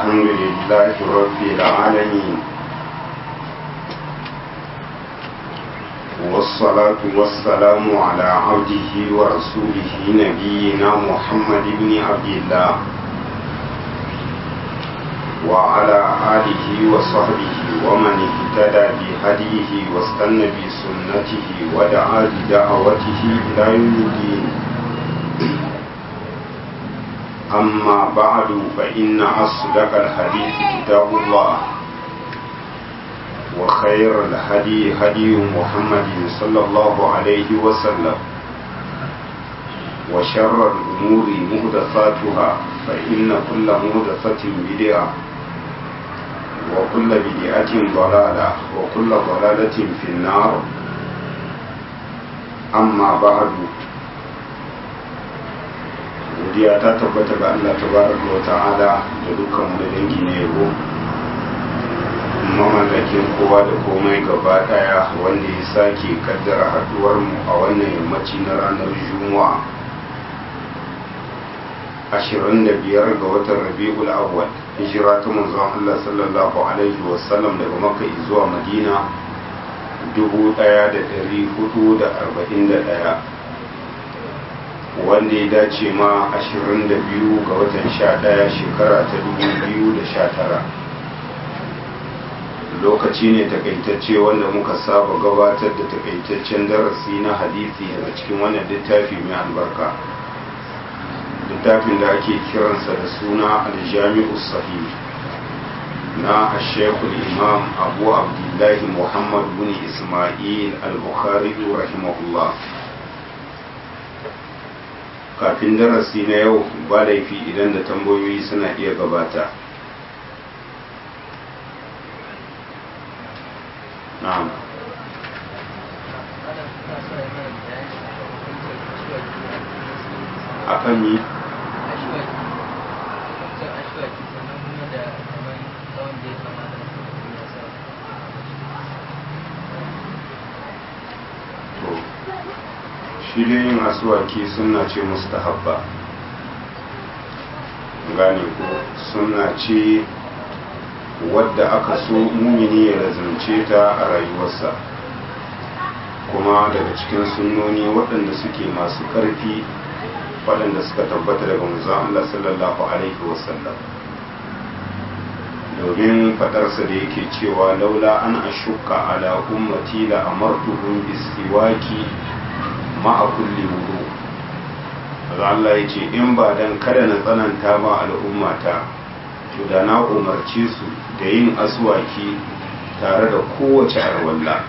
الحمد لله رب العالمين والصلاة والسلام على عبده ورسوله نبينا محمد بن عبد الله وعلى آله وصحبه ومن اهتدى بهديه واستنى بسنته ودعا بدعوته إلى يوم الدين أما بعد فإن أصدق الحديث كتاب الله وخير الهدي هدي محمد صلى الله عليه وسلم وشر الأمور مهدفاتها فإن كل مهدفة بدعة وكل بدعة ضلالة وكل ضلالة في النار أما بعد godiya ta tabbata ga Allah tabaraka wa ta'ala da dukkan wani dangi na yabo mamallakin kowa da komai gaba daya wanda ya sake kaddara haduwar mu a wannan yammaci na ranar juma'a 25 ga watan rabi'ul awwal hijira ta manzon Allah sallallahu alaihi wasallam daga makka zuwa madina 1441 wanda ya dace ma 22 ga watan 11 shekara ta 2019 lokaci ne takaitacce wanda muka saba gabatar da takaitaccen darasi na hadisi daga cikin wannan littafi mai albarka littafin da ake kiransa da suna aljami'u sahih na ashekul imam abu abdullahi muhammad bin ismail al-bukhari rahimahullah kafin darasi na yau ba laifi idan da tambayoyi suna iya gabata na'am akan yi shi dai yin asuwaki suna ce mustahabba gane ko suna ce wadda aka so mumini ya lazance ta a rayuwarsa kuma daga cikin sunnoni waɗanda suke masu ƙarfi waɗanda suka tabbata daga manzon Allah sallallahu alaihi wasallam domin faɗarsa da yake cewa laula an ashukka ala ummati la amartuhum bisiwaki ma'a kulli wudu Allah ya ce in ba dan kada na tsananta ma al'ummata to da na umarce su da yin aswaki tare da kowace arwalla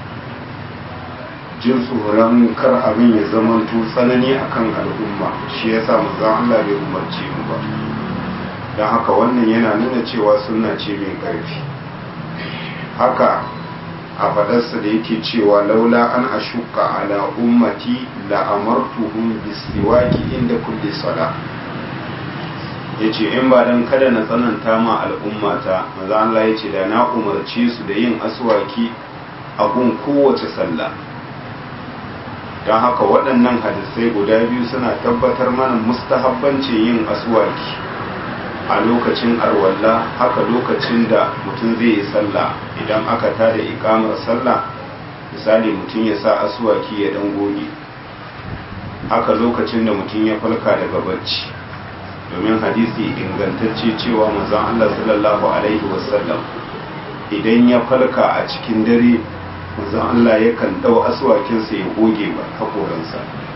jin tsoron kar abin ya zama tsanani akan al'umma shi yasa manzon Allah bai umarce mu ba don haka wannan yana nuna cewa sunna ce mai ƙarfi haka a fadarsa da yake cewa laula an ashuka ala ummati la amartuhum bisiwaki inda kulli sala yace in ba dan kada na tsananta ma al'ummata maza Allah yace da na umarce su da yin aswaki a gun kowace sallah don haka waɗannan hadisai guda biyu suna tabbatar mana mustahabbancin yin aswaki a lokacin arwalla haka lokacin da mutum zai yi sallah idan aka tada ikamar sallah misali mutum ya sa asuwaki ya dan goge haka lokacin da mutum ya falka daga bacci domin hadisi ingantacce cewa manzon Allah sallallahu alaihi wasallam idan ya falka a cikin dare manzon Allah yakan dau asuwakinsa ya goge ba hakoransa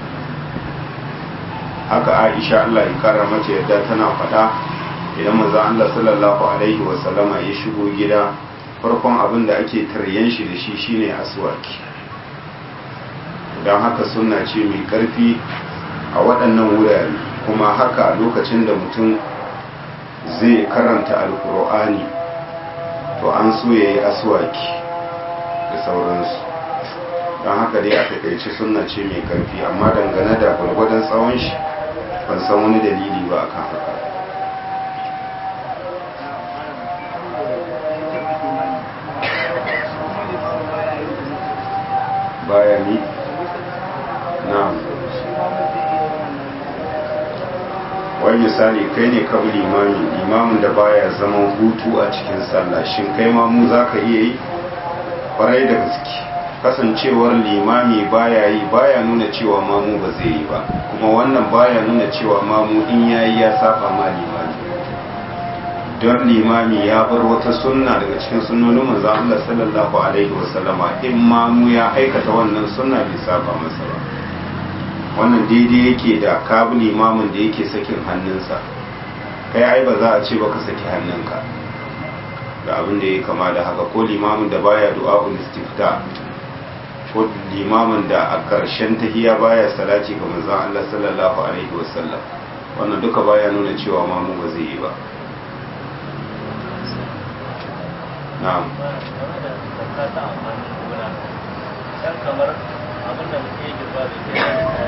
haka Aisha Allah ya kara mace yadda tana faɗa idan manzo Allah sallallahu alaihi wa sallama ya shigo gida farkon abin da ake taryen shi da shi shine aswaki don haka sunna ce mai karfi a waɗannan wurare kuma haka lokacin da mutum zai karanta alkur'ani to an so ya yi aswaki da sauransu don haka dai a takaice sunna ce mai karfi amma dangane da gwargwadon tsawon shi ban san wani dalili ba akan haka bayani na wai misali kai ne ka limami limamin da baya zaman hutu a cikin sallah shin kai ma mu za ka iya yi kwarai da gaske kasancewar limami baya yi baya nuna cewa mamu ba zai yi ba kuma wannan baya nuna cewa mamu in yayi ya saba ma limami don limami ya bar wata sunna daga cikin sunnonin manzo Allah sallallahu alaihi wasallama in mamu ya aikata wannan sunna bai saba masa ba wannan daidai yake da kabu limamin da yake sakin hannunsa kai ai ba za a ce baka saki hannunka da abin da ya kama da haka ko limamin da baya du'a istifta ko limamin da a ƙarshen tahiya baya salati ga manzon Allah sallallahu alaihi wasallam wannan duka baya nuna cewa mamu ba zai yi ba na'am kamar abin da mutum yake ba da ke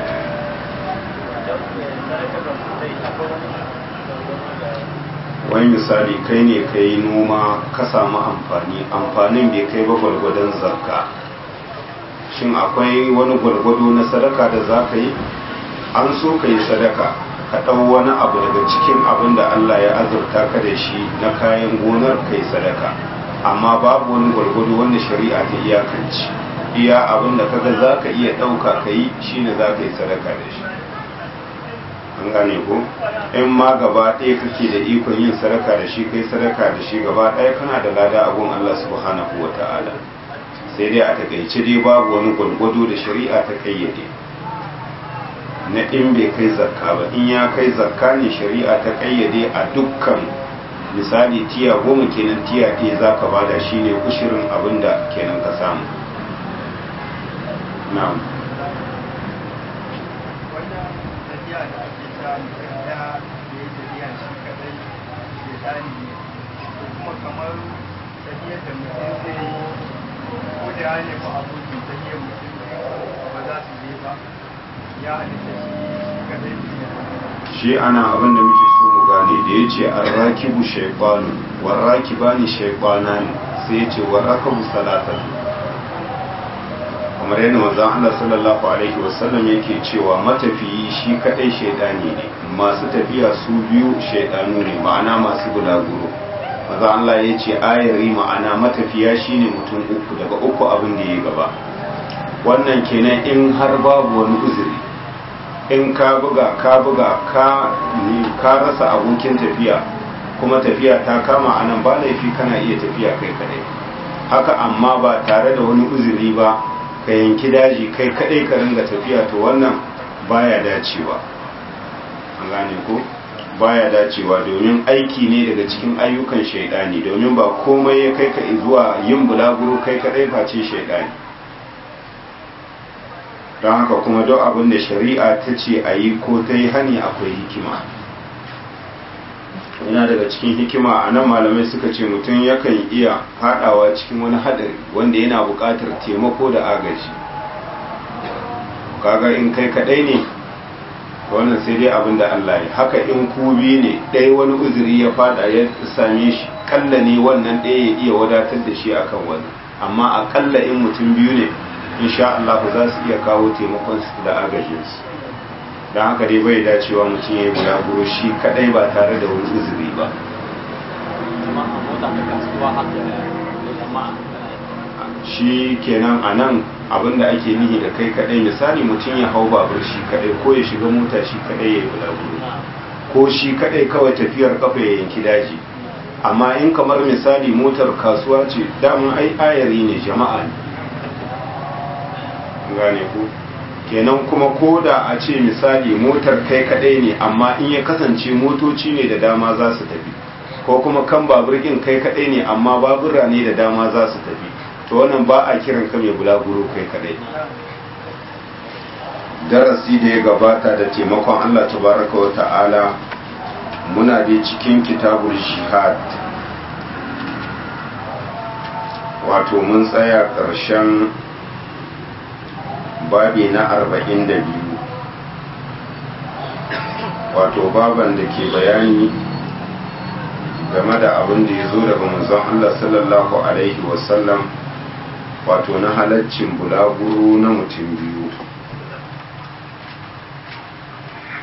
wani misali kai ne ka yi noma ka samu amfani amfanin bai kai ba gwargwadon zakka shin akwai wani gwargwado na sadaka da za ka yi an so ka yi sadaka ka ɗau wani abu daga cikin abin da allah ya azurta ka da shi na kayan gonar ka yi sadaka amma babu wani gwargwado wanda shari'a ta iyakanci iya abin da kaga za ka iya ɗauka ka yi shine za ka yi sadaka da shi an gane ko in ma gaba ɗaya kake da ikon yin sadaka da shi kai sadaka da shi gaba ɗaya kana da lada a gun Allah subhanahu wa ta'ala sai dai a takaice dai babu wani gwargwado da shari'a ta kayyade na in bai kai zakka ba in ya kai zakka ne shari'a ta kayyade a dukkan misali tiya goma kenan tiya ɗaya za ka bada shi ne kushirin abin da kenan ka samu na'am kuma kamar tafiyar da mutum zai yi ko da ya nemi abokin tafiyar mutum ba za su je ba ya halitta shi kadai shi ana abin da muke so mu gane da ya ce an rakibu shaifanu warraki ba ni shaifana ne sai ya ce warrakabu salatan kamar yadda manzon Allah sallallahu alaihi wasallam yake cewa matafiyi shi kadai shaidani ne masu tafiya su biyu shaidanu ne ma'ana masu bulaguro manzon Allah ya ce ayari ma'ana matafiya shine mutum uku daga uku abin da ya gaba wannan kenan in har babu wani uzuri in ka buga ka buga ka ka rasa abokin tafiya kuma tafiya ta kama anan ba laifi kana iya tafiya kai kadai haka amma ba tare da wani uzuri ba ka yanki daji kai kadai ka ringa tafiya to wannan baya dacewa an gane ko baya dacewa domin aiki ne daga cikin ayyukan shaidani domin ba komai ya kai ka zuwa yin bulaguro kai kadai face shaidani don haka kuma duk abin da shari'a ta ce a yi ko ta yi hani akwai hikima yana daga cikin hikima a nan malamai suka ce mutum yakan iya haɗawa cikin wani haɗari wanda yana buƙatar taimako da agaji kaga in kai kaɗai ne wannan sai dai abin da Allah ya haka in ku biyu ne ɗaya wani uzuri ya fada ya same shi kalla ne wannan ɗaya ya iya wadatar da shi akan wani amma akalla in mutum biyu ne insha Allah za su iya kawo taimakon su da agajinsu don haka dai bai dacewa mutum ya yi bulaguro shi kadai ba tare da wani uzuri ba shi kenan a nan abinda ake nihi da kai kadai misali mutum ya hau babur shi kadai ko ya shiga mota shi kadai ya yi bulaguro ko shi kadai kawai tafiyar kafa ya yanki daji amma in kamar misali motar kasuwa ce daman ai ayari ne jama'a ne gane ku kenan kuma ko da a ce misali motar kai kadai ne amma in ya kasance motoci ne da dama za su tafi ko kuma kan babur kai kadai ne amma babura ne da dama za su tafi to wannan ba a kiran ka mai bulaguro kai kadai darasi da ya gabata da taimakon Allah tabaraka wa ta'ala muna da cikin kitabul jihad wato mun tsaya ƙarshen babi na arba'in da biyu wato baban da ke bayani game da abin da ya zo daga manzon Allah sallallahu alaihi wasallam wato na halaccin bulaguro na mutum biyu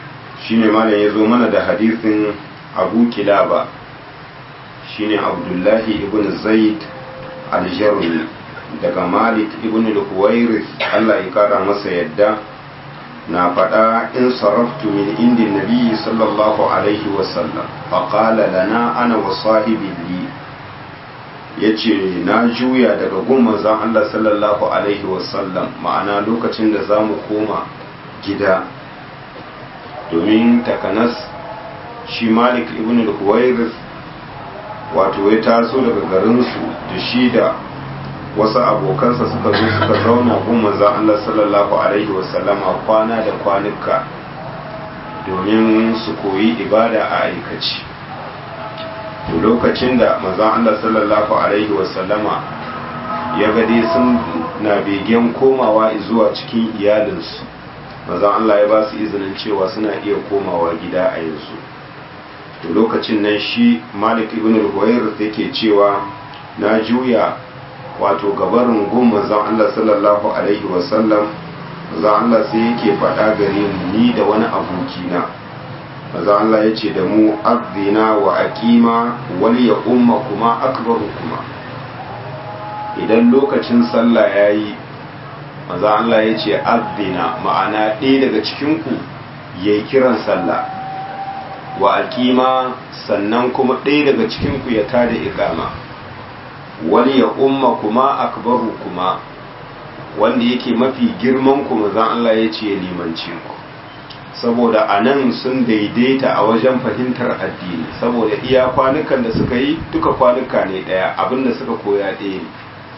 shine malam ya zo mana da hadisin abu kilaba shine abdullahi ibn zaid aljarmi daga malik ibn al-huwairis allah ya kara masa yadda na faɗa in sarraftu min indin nabi sallallahu alaihi wasallam faƙala lana ana wa sahibi li ya ce na juya daga gun manzon allah sallallahu alaihi wasallam ma'ana lokacin da za mu koma gida domin takanas shi malik ibn al-huwairis wato ya taso daga garinsu da shi da wasu abokansa suka zo suka zauna gun manzon Allah sallallahu alaihi wasallama kwana da kwanuka domin su koyi ibada a aikaci to lokacin da manzon Allah sallallahu alaihi wasallama ya ga dai sun na begen komawa zuwa cikin iyalinsu manzon Allah ya ba su izinin cewa suna iya komawa gida a yanzu to lokacin nan shi Malik ibn al-Huwayr yake cewa na juya wato gabarin gun manzon Allah sallallahu alaihi wasallam manzon Allah sai yake faɗa gare mu ni da wani abokina manzon Allah ya ce da mu azina wa aqima wal ya umma kuma akbaru kuma idan lokacin sallah yayi manzon Allah ya ce azina ma'ana ɗaya daga cikin ku yayi kiran sallah wa aqima sannan kuma ɗaya daga cikin ku ya tada iqama wani ya umma kuma akbaru kuma wanda yake mafi girman ku zan Allah ya ce limanci ku saboda a nan sun daidaita a wajen fahimtar addini saboda iya kwanukan da suka yi duka kwanuka ne ɗaya abinda suka koya ɗaya ne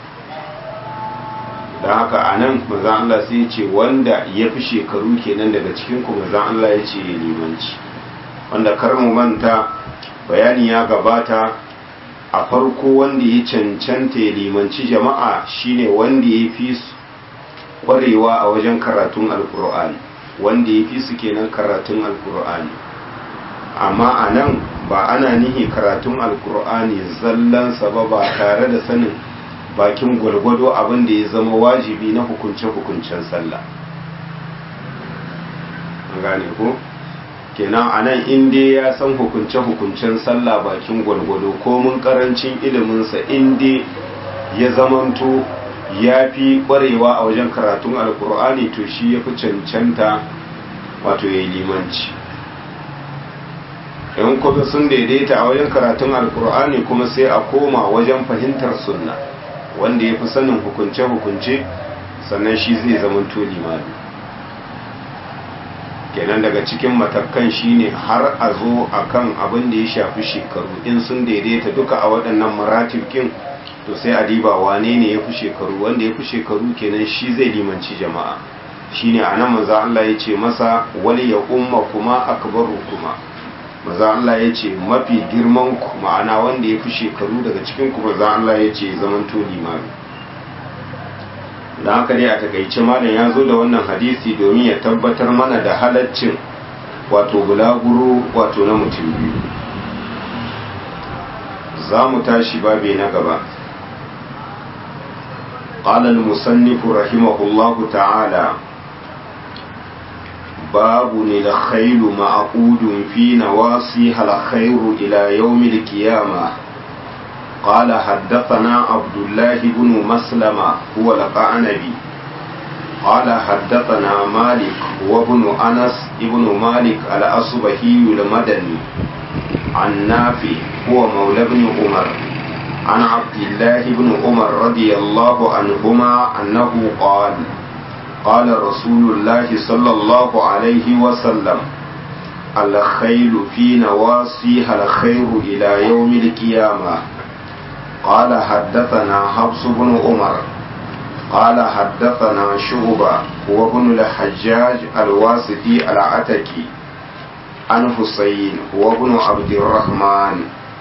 don haka a nan mazan Allah sai ce wanda ya fi shekaru kenan daga cikin ku mazan Allah ya ce limanci wanda kar mu manta bayani ya gabata a farko wanda ya cancanta ya limanci jama'a shine wanda ya fi su kwarewa a wajen karatun alkur'ani wanda ya fi su kenan karatun alkur'ani amma a nan ba ana nihi karatun alkur'ani zallansa ba ba tare da sanin bakin gwargwado abin da ya zama wajibi na hukunce-hukuncen sallah gane ko? kenan a nan inda ya san hukunce-hukuncen sallah bakin gwalgwado ko mun karancin iliminsa inda ya zamanto ya fi ƙwarewa a wajen karatun alkur'ani to shi ya fi cancanta wato ya yi limanci yan kuma sun daidaita a wajen karatun alkur'ani kuma sai a koma wajen fahimtar sunna wanda ya fi sanin hukunce-hukunce sannan shi zai zamanto limami kenan daga cikin matakan shine har a zo akan abin da ya shafi shekaru in sun daidaita duka a waɗannan maratibkin to sai a diba wane ne ya fi shekaru wanda ya fi shekaru kenan shi zai limanci jama'a shine a nan maza Allah ya ce masa wali ya umma kuma akbaru kuma maza Allah ya ce mafi girman ku ma'ana wanda ya fi shekaru daga cikin ku maza Allah ya ce zaman to limami da haka dai a takaice malam ya zo da wannan hadisi domin ya tabbatar mana da halaccin wato bulaguro wato na mutum biyu za mu tashi babe na gaba قال المصنف رحمه الله تعالى باب الخيل معقود في نواصيها الخير إلى يوم القيامة قال حدثنا عبد الله بن مسلمة هو القعنبي قال حدثنا مالك وابن أنس ابن مالك الأصبهي المدني عن نافع هو مولى بن عمر عن عبد الله بن عمر رضي الله عنهما أنه قال قال رسول الله صلى الله عليه وسلم الخيل في نواصيها الخير إلى يوم القيامة قال حدثنا حفص بن عمر قال حدثنا شعبة وابن الحجاج الواسطي العتكي عن حسين وابن عبد الرحمن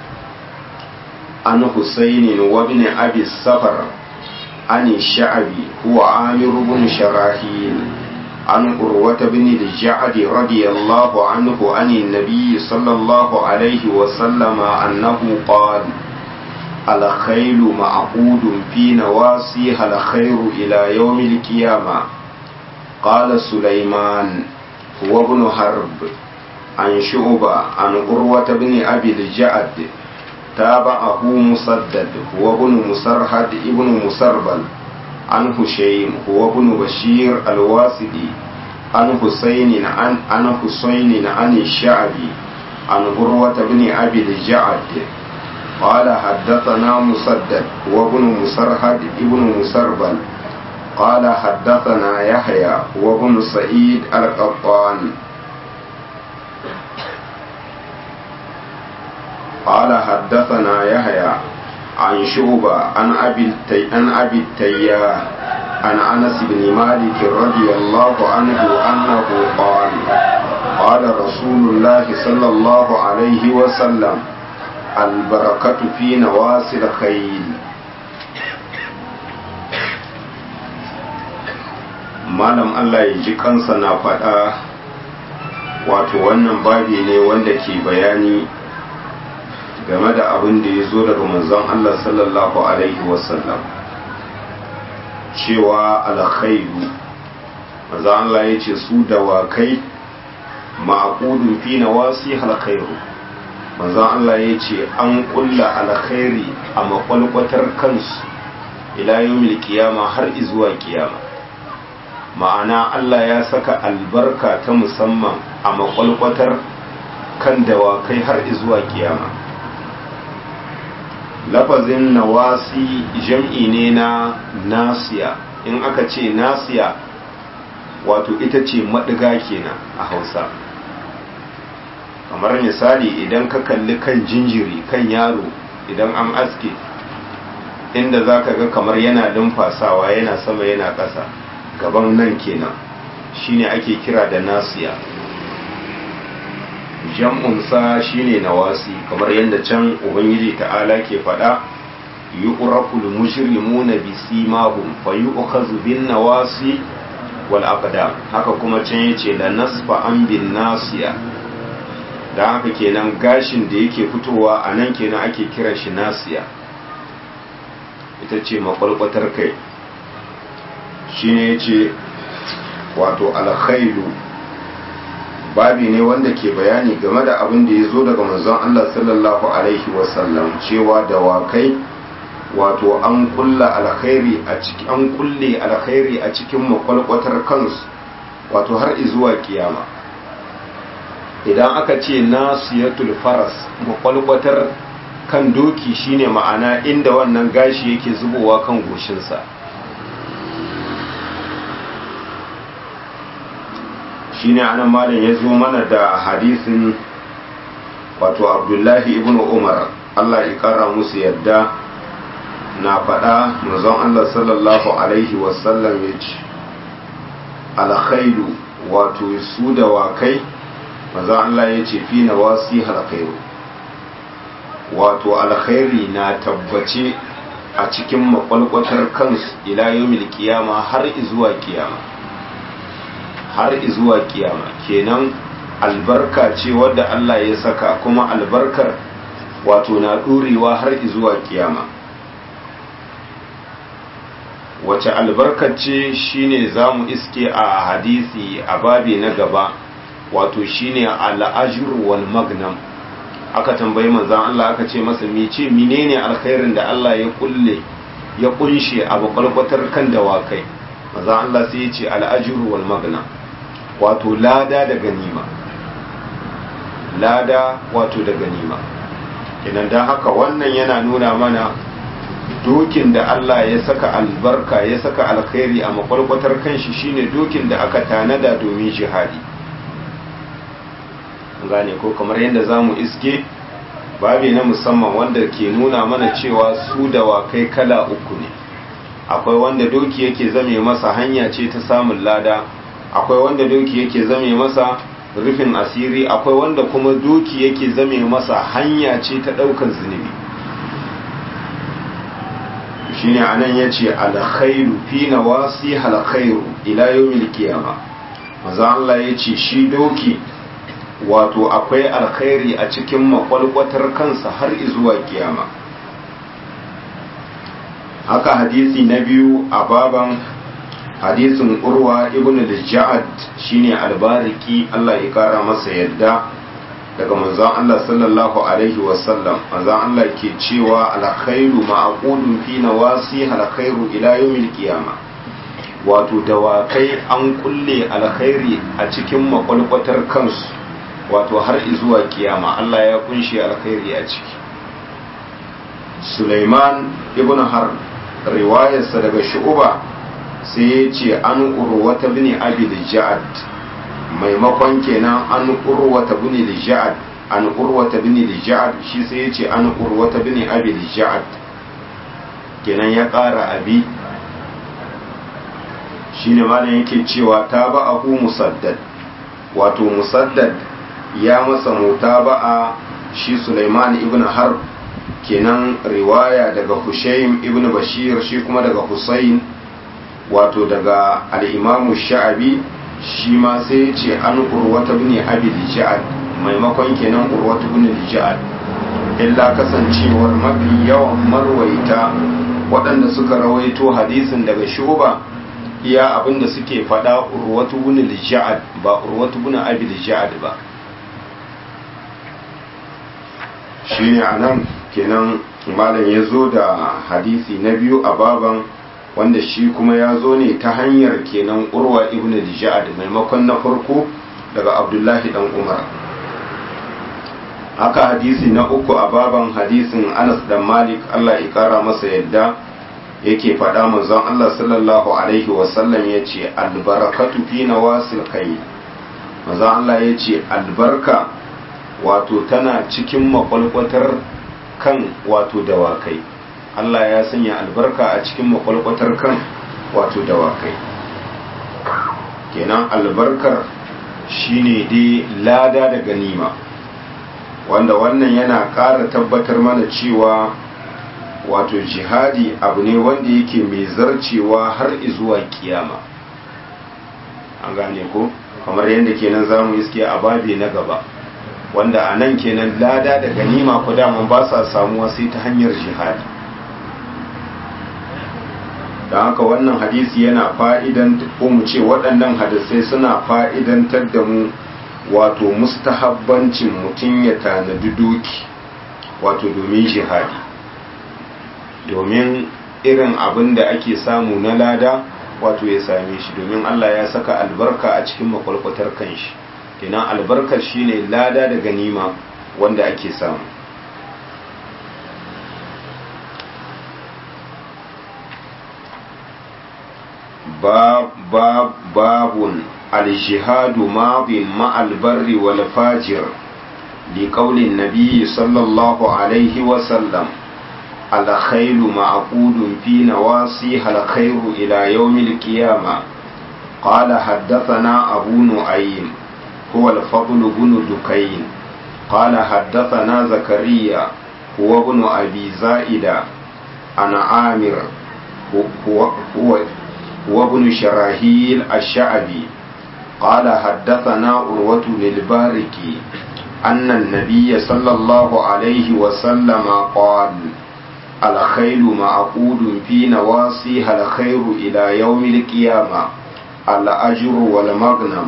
عن حسين وابن أبي السفر عن الشعبي هو عامر بن شراحيل عن قروة بن الجعد رضي الله عنه عن النبي صلى الله عليه وسلم أنه قال الخيل معقود في نواصيها الخير إلى يوم القيامة قال سليمان هو ابن حرب عن شعبة عن قروة بن أبي الجعد تابعه مسدد هو ابن مسرهد ابن مسربل عن هشيم هو ابن بشير الواسدي عن حسين عن عن حسين عن الشعبي عن قروة بن أبي الجعد قال حدثنا مسدد وابن مسرهد ابن مسربل قال حدثنا يحيى وابن سعيد القطان قال حدثنا يحيى عن شعبة عن أبي التي... عن أبي التياه عن أنس بن مالك رضي الله عنه أنه قال قال رسول الله صلى الله عليه وسلم البركة في نواصي الخيل malam Allah ya ji kansa na faɗa wato wannan babi ne wanda ke bayani game da abin da ya zo daga manzon Allah sallallahu alaihi wasallam cewa alkhairu manzon Allah ya ce su dawakai ma'aqudun fi nawasi alkhairu manzon Allah ya ce an kulla alkhairi a makwalkwatar kansu ila yawmil kiyama har izuwa kiyama ma'ana Allah ya saka albarka ta musamman a makwalkwatar kan dawakai har izuwa kiyama lafazin nawasi jam'i ne na nasiya in aka ce nasiya wato ita ce maɗiga kenan a hausa kamar misali idan ka kalli kan jinjiri kan yaro idan an aske inda za ka ga kamar yana lumfasawa yana sama yana ƙasa gaban nan kenan shine ake kira da nasiya jam'unsa shine nawasi kamar yadda can ubangiji ta'ala ke faɗa yu'raful mujrimuna bisimahum fayu'khazu bin nawasi wal aqdam haka kuma can yace la nasfa an bin nasiya dan haka kenan gashin da yake fitowa a nan kenan ake kiran shi nasiya ita ce makwalkwatar kai shine yace wato alkhailu babi ne wanda ke bayani game da abin da ya zo daga manzon Allah sallallahu alaihi wasallam cewa dawakai wato an kulla alkhairi a cikin an kulle alkhairi a cikin makwalkwatar kansu wato har izuwa kiyama idan aka ce nasiyatul faras makwalkwatar kan doki shine ma'ana inda wannan gashi yake zubowa kan goshinsa shine anan malam ya zo mana da hadisin wato abdullahi ibn umar allah ya kara musu yadda na faɗa manzon allah sallallahu alaihi wasallam ya ce alkhairu wato su da wakai manzon allah ya ce fi na wasi alkhairu wato alkhairi na tabbace a cikin makwalkwatar kansu ila yawmil kiyama har izuwa kiyama har zuwa kiyama kenan albarka ce wadda Allah ya saka kuma albarkar wato na ɗorewa har zuwa kiyama wace albarkar ce shine za mu iske a hadisi a babi na gaba wato shine al'ajir wal magnam aka tambayi manzan Allah aka ce masa mece menene alkhairin da Allah ya kulle ya kunshe a bakwalkwatar kan dawakai manzan Allah sai ya ce al'ajir wal magnam wato lada da ganima lada wato da ganima idan don haka wannan yana nuna mana dokin da Allah ya saka albarka ya saka alkhairi a makwalkwatar kanshi shine dokin da aka tanada domin jihadi gane ko kamar yadda za mu iske babi na musamman wanda ke nuna mana cewa su dawakai kala uku ne akwai wanda doki yake zame masa hanya ce ta samun lada akwai wanda doki yake zame masa rufin asiri akwai wanda kuma doki yake zame masa hanya ce ta daukan zunubi shine anan yace alkhairu fi nawasi alkhairu ila yawmil qiyama maza Allah yace shi doki wato akwai alkhairi a cikin makwalkwatar kansa har zuwa kiyama haka hadisi na biyu a baban hadisin urwa ibn al-ja'ad shine albariki Allah ya kara masa yadda daga manzon Allah sallallahu alaihi wasallam manzon Allah ke cewa alkhairu ma'qudun fi nawasi alkhairu ila yawmil qiyama wato dawakai an kulle alkhairi a cikin makwalkwatar kansu wato har zuwa kiyama Allah ya kunshe alkhairi a ciki Sulaiman ibn Har riwayarsa daga Shu'ba sai ya ce an urwata bin Abi Ja'ad maimakon kenan an urwata bin Ja'ad an urwata bin Ja'ad shi sai ya ce an urwata bin Abi Ja'ad kenan ya ƙara abi shine malam yake cewa ta ba a musaddad wato musaddad ya masa mutaba'a shi Sulaiman ibn Harb kenan riwaya daga Hushaym ibn Bashir shi kuma daga Husayn wato daga al-Imam Sha'abi shi ma sai ya ce an urwata ibn Abi Ja'ad maimakon kenan urwata ibn Ja'ad illa kasancewar mafi yawan marwaita waɗanda suka rawaito hadisin daga Shuba iya abinda suke faɗa urwatu ibn Ja'ad ba urwatu ibn Abi Ja'ad ba shine anan kenan malam ya zo da hadisi na biyu a baban wanda shi kuma ya zo ne ta hanyar kenan urwa ibn dijad maimakon na farko daga abdullahi dan umar haka hadisi na uku a baban hadisin anas dan malik allah ya kara masa yadda yake faɗa manzon allah sallallahu alaihi wasallam ya ce albarakatu fi nawasil kai manzon allah ya ce albarka wato tana cikin makwalkwatar kan wato dawakai Allah ya sanya albarka a cikin makwalkwatar kan wato dawakai kenan albarkar shine dai lada da ganima wanda wannan yana ƙara tabbatar mana cewa wato jihadi abu ne wanda yake mai zarcewa har izuwa kiyama an gane ko kamar yadda kenan zamu iske a babi na gaba wanda a nan kenan lada da ganima ku daman ba sa samuwa sai ta hanyar jihadi da haka wannan hadisi yana fa'idan ko mu ce waɗannan hadisai suna fa'idantar da mu wato mustahabbancin mutum ya tanadi doki wato domin jihadi domin irin abin da ake samu na lada wato ya same shi domin Allah ya saka albarka a cikin makwalkwatar kanshi kenan albarkar shine lada da ganima wanda ake samu babun aljihadu madin ma'al barri wal fajir لقول النبي صلى الله عليه وسلم الخيل معقود في نواصيها الخير إلى يوم القيامة قال حدثنا أبو نعيم هو الفضل بن دكين قال حدثنا زكريا هو ابن أبي زائدة عن عامر هو, هو, هو ابن شراهيل الشعبي قال حدثنا عروة للباركي أن النبي صلى الله عليه وسلم قال الخيل معقود في نواصيها الخير إلى يوم القيامة الأجر والمغنم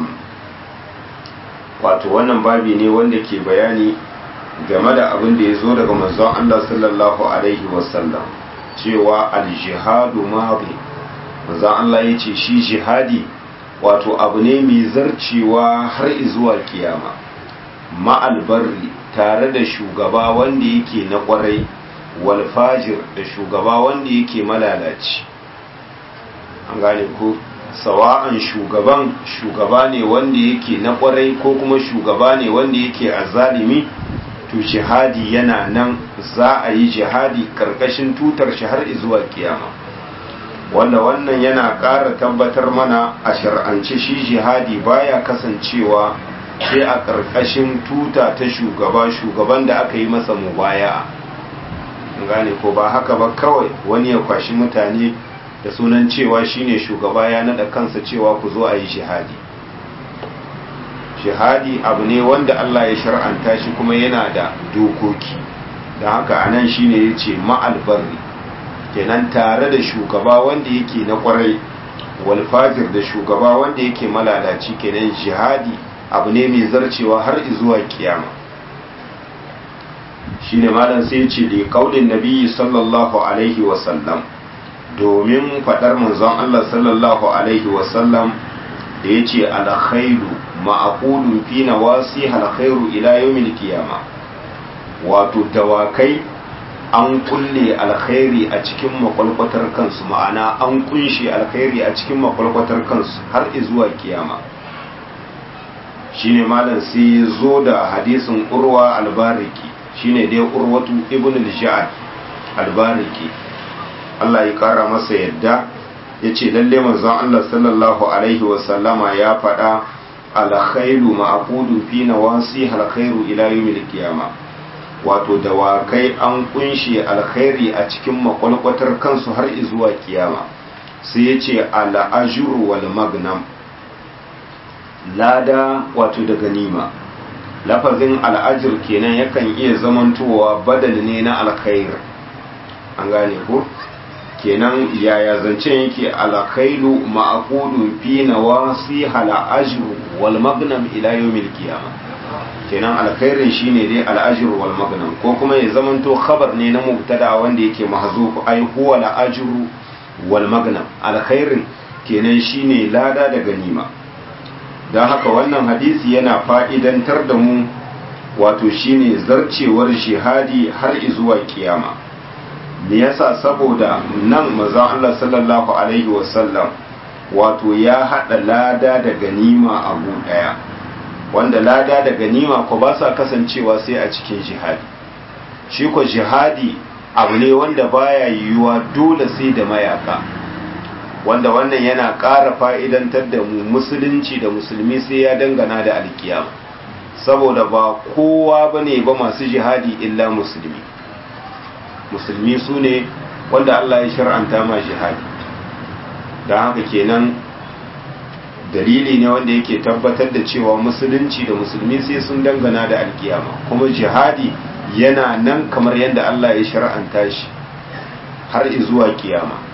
wato wannan babi ne wanda ke bayani game da abin da ya zo daga manzon Allah sallallahu alaihi wasallam cewa aljihadu madi manzon Allah ya ce shi jihadi wato abu ne mai zarcewa har zuwa kiyama ma'albarri tare da shugaba wanda yake na kwarai walfajir da shugaba wanda yake malalaci an gane ko sawa'an shugaban shugaba ne wanda yake na kwarai ko kuma shugaba ne wanda yake azalimi to jihadi yana nan za a yi jihadi karkashin tutar shi har zuwa kiyama wanda wannan yana ƙara tabbatar mana a shar'ance shi jihadi baya kasancewa sai a ƙarƙashin tuta ta shugaba shugaban da aka yi masa mubaya gane ko ba haka ba kawai wani ya kwashi mutane da sunan cewa shine shugaba ya nada kansa cewa ku zo a yi shihadi shihadi abu ne wanda Allah ya shar'anta shi kuma yana da dokoki da haka anan shine ya ce ma'albarri kenan tare da shugaba wanda yake na kwarai walfajir da shugaba wanda yake malalaci kenan jihadi abu ne mai zarcewa har zuwa kiyama shine malam sai ce da kaulin nabi sallallahu alaihi wasallam domin faɗar manzon Allah sallallahu alaihi wasallam da ya ce alkhairu ma'aqulun fi nawasi alkhairu ila yawmil qiyama wato dawakai an kulle alkhairi a cikin makwalkwatar kansu ma'ana an kunshe alkhairi a cikin makwalkwatar kansu har zuwa kiyama shine malam sai ya zo da hadisin urwa albariki shine dai urwatu ibn al-ja'ad albariki Allah ya kara masa yadda ya ce lalle manzon Allah sallallahu alaihi wasallama ya faɗa alkhairu ma'aqudun fi nawasi alkhairu ila yawmil qiyama wato dawakai an kunshe alkhairi a cikin makwalkwatar kansu har zuwa kiyama sai ya ce al'ajru wal magnam lada wato da ganima lafazin al'ajir kenan yakan iya zamantowa badal ne na alkhair an gane ko kenan yaya zancen yake alkhailu ma'aqudun fi nawasi al'ajru wal magnam ila yawmil qiyamah kenan alkhairin shine dai al'ajr wal magnam ko kuma ya zamanto khabar ne na mubtada wanda yake mahzuf ai huwa al'ajru wal magnam alkhairin kenan shine lada da ganima dan haka wannan hadisi yana fa'idantar da mu wato shine zarcewar jihadi har zuwa kiyama me yasa saboda nan manzon Allah sallallahu alaihi wasallam wato ya hada lada da ganima abu daya wanda lada da ganima ko ba sa kasancewa sai a cikin jihadi shi ko jihadi abu ne wanda baya yiwuwa dole sai da mayaka wanda wannan yana ƙara fa'idantar da mu musulunci da musulmi sai ya dangana da alkiyama saboda ba kowa ba ne ba masu jihadi illa musulmi musulmi su ne wanda Allah ya shar'anta ma jihadi don haka kenan dalili ne wanda yake tabbatar da cewa musulunci da musulmi sai sun dangana da alkiyama kuma jihadi yana nan kamar yadda Allah ya shar'anta shi har zuwa kiyama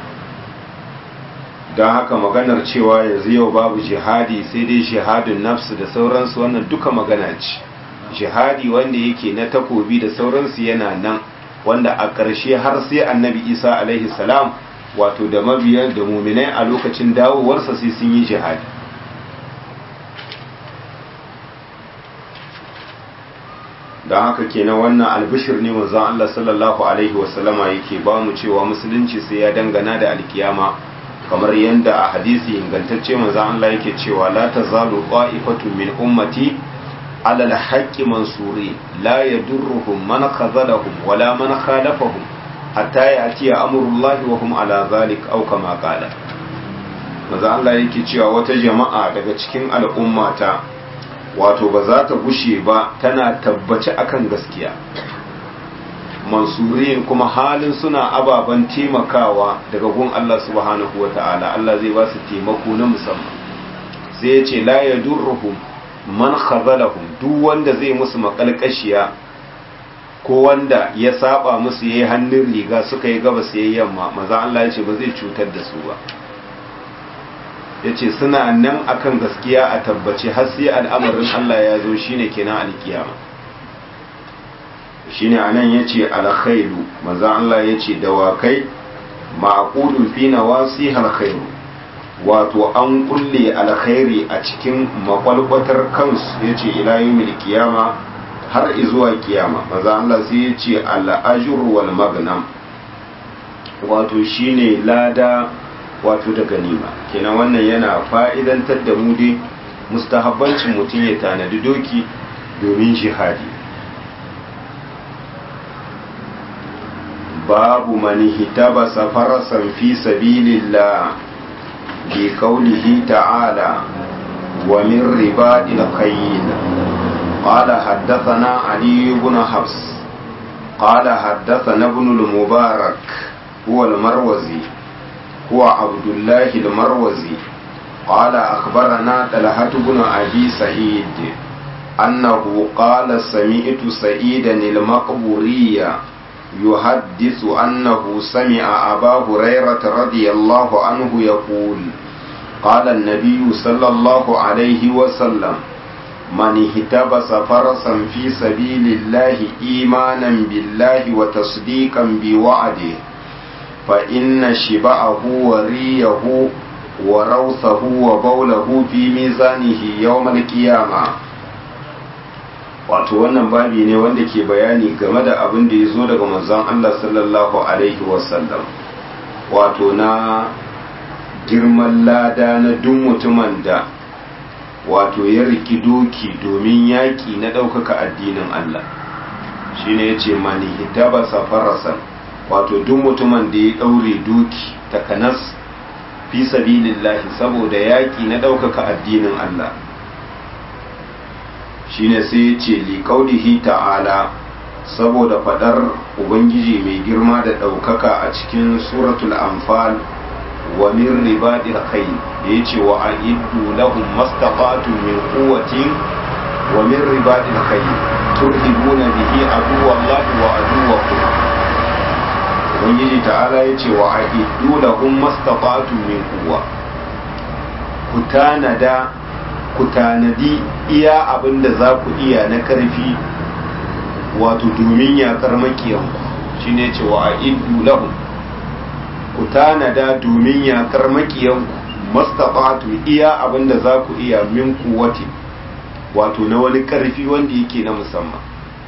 don haka maganar cewa yanzu yau babu jihadi sai dai jihadin nafsu da sauransu wannan duka magana ce jihadi wanda yake na takobi da sauransu yana nan wanda a ƙarshe har sai annabi isa alaihi salam wato da mabiyan da muminai a lokacin dawowarsa sai sun yi jihadi don haka kenan wannan albishir ne manzon Allah sallallahu alaihi wasallama yake ba mu cewa musulunci sai ya dangana da alkiyama kamar yadda a hadisi ingantacce manzon Allah yake cewa la tazalu qa'ifatun min ummati ala al-haqqi mansuri la yadurruhum man khazalahum wala man khalafahum hatta ya'ti amrullahi wa hum ala zalik aw kama qala manzon Allah yake cewa wata jama'a daga cikin al'ummata wato ba za ta gushe ba tana tabbaci akan gaskiya mansurin kuma halin suna ababen taimakawa daga gun Allah subhanahu wa ta'ala Allah zai ba su taimako na musamman sai ya ce la ya durruhum man khazalahum duk wanda zai musu makalkashiya ko wanda ya saba musu yayi hannun riga suka yi gabas yayi yamma maza Allah ya ce ba zai cutar da su ba ya ce suna nan akan gaskiya a tabbace har sai al'amarin Allah ya zo shine kenan alkiyama shine anan yace alkhairu manzo Allah yace dawakai ma'qudun fi nawasi alkhairu wato an kulle alkhairi a cikin makwalkwatar kansu yace ila yawmil qiyama har zuwa kiyama manzo Allah sai yace al-ajr wal magnam wato shine lada wato da ganima kenan wannan yana fa'idantar da mu dai mustahabbancin mutum ya tanadi doki domin jihadi babu mani hitabasa farasan fi sabilillah bi qawlihi ta'ala wa min ribadil khayl قال حدثنا علي بن حفص قال حدثنا ابن المبارك هو المروزي هو عبد الله المروزي قال أخبرنا طلحة بن أبي سعيد أنه قال سمعت سعيدا المقبوري يحدث أنه سمع أبا هريرة رضي الله عنه يقول قال النبي صلى الله عليه وسلم من اهتبس فرسا في سبيل الله إيمانا بالله وتصديقا بوعده فإن شبعه وريه وروثه وبوله في ميزانه يوم القيامة wato wannan babi ne wanda ke bayani game da abin da ya zo daga manzon Allah sallallahu alaihi wasallam wato na girman lada na duk mutumin da wato ya riki doki domin yaƙi na ɗaukaka addinin Allah shi ne ya ce mani hitaba safarasan wato duk mutumin da ya ɗaure doki takanas fi sabilillahi saboda yaƙi na ɗaukaka addinin Allah shi ne sai ya ce liƙaunihi ta'ala saboda faɗar ubangiji mai girma da ɗaukaka a cikin suratul anfal wa min ribadil khayl da yace wa a'iddu lahum mastata'tum min quwwatin wa min ribadil khayl turhibuna bihi aduwallahi wa aduwwakum ubangiji ta'ala yace wa a'iddu lahum mastata'tum min quwwa ku tanada ku tanadi iya abinda za ku iya na karfi wato domin yakar makiyanku shine yace wa a'iddu lahum ku tanada domin yakar makiyanku mastafatu iya abinda za ku iya min kuwati wato na wani karfi wanda yake na musamman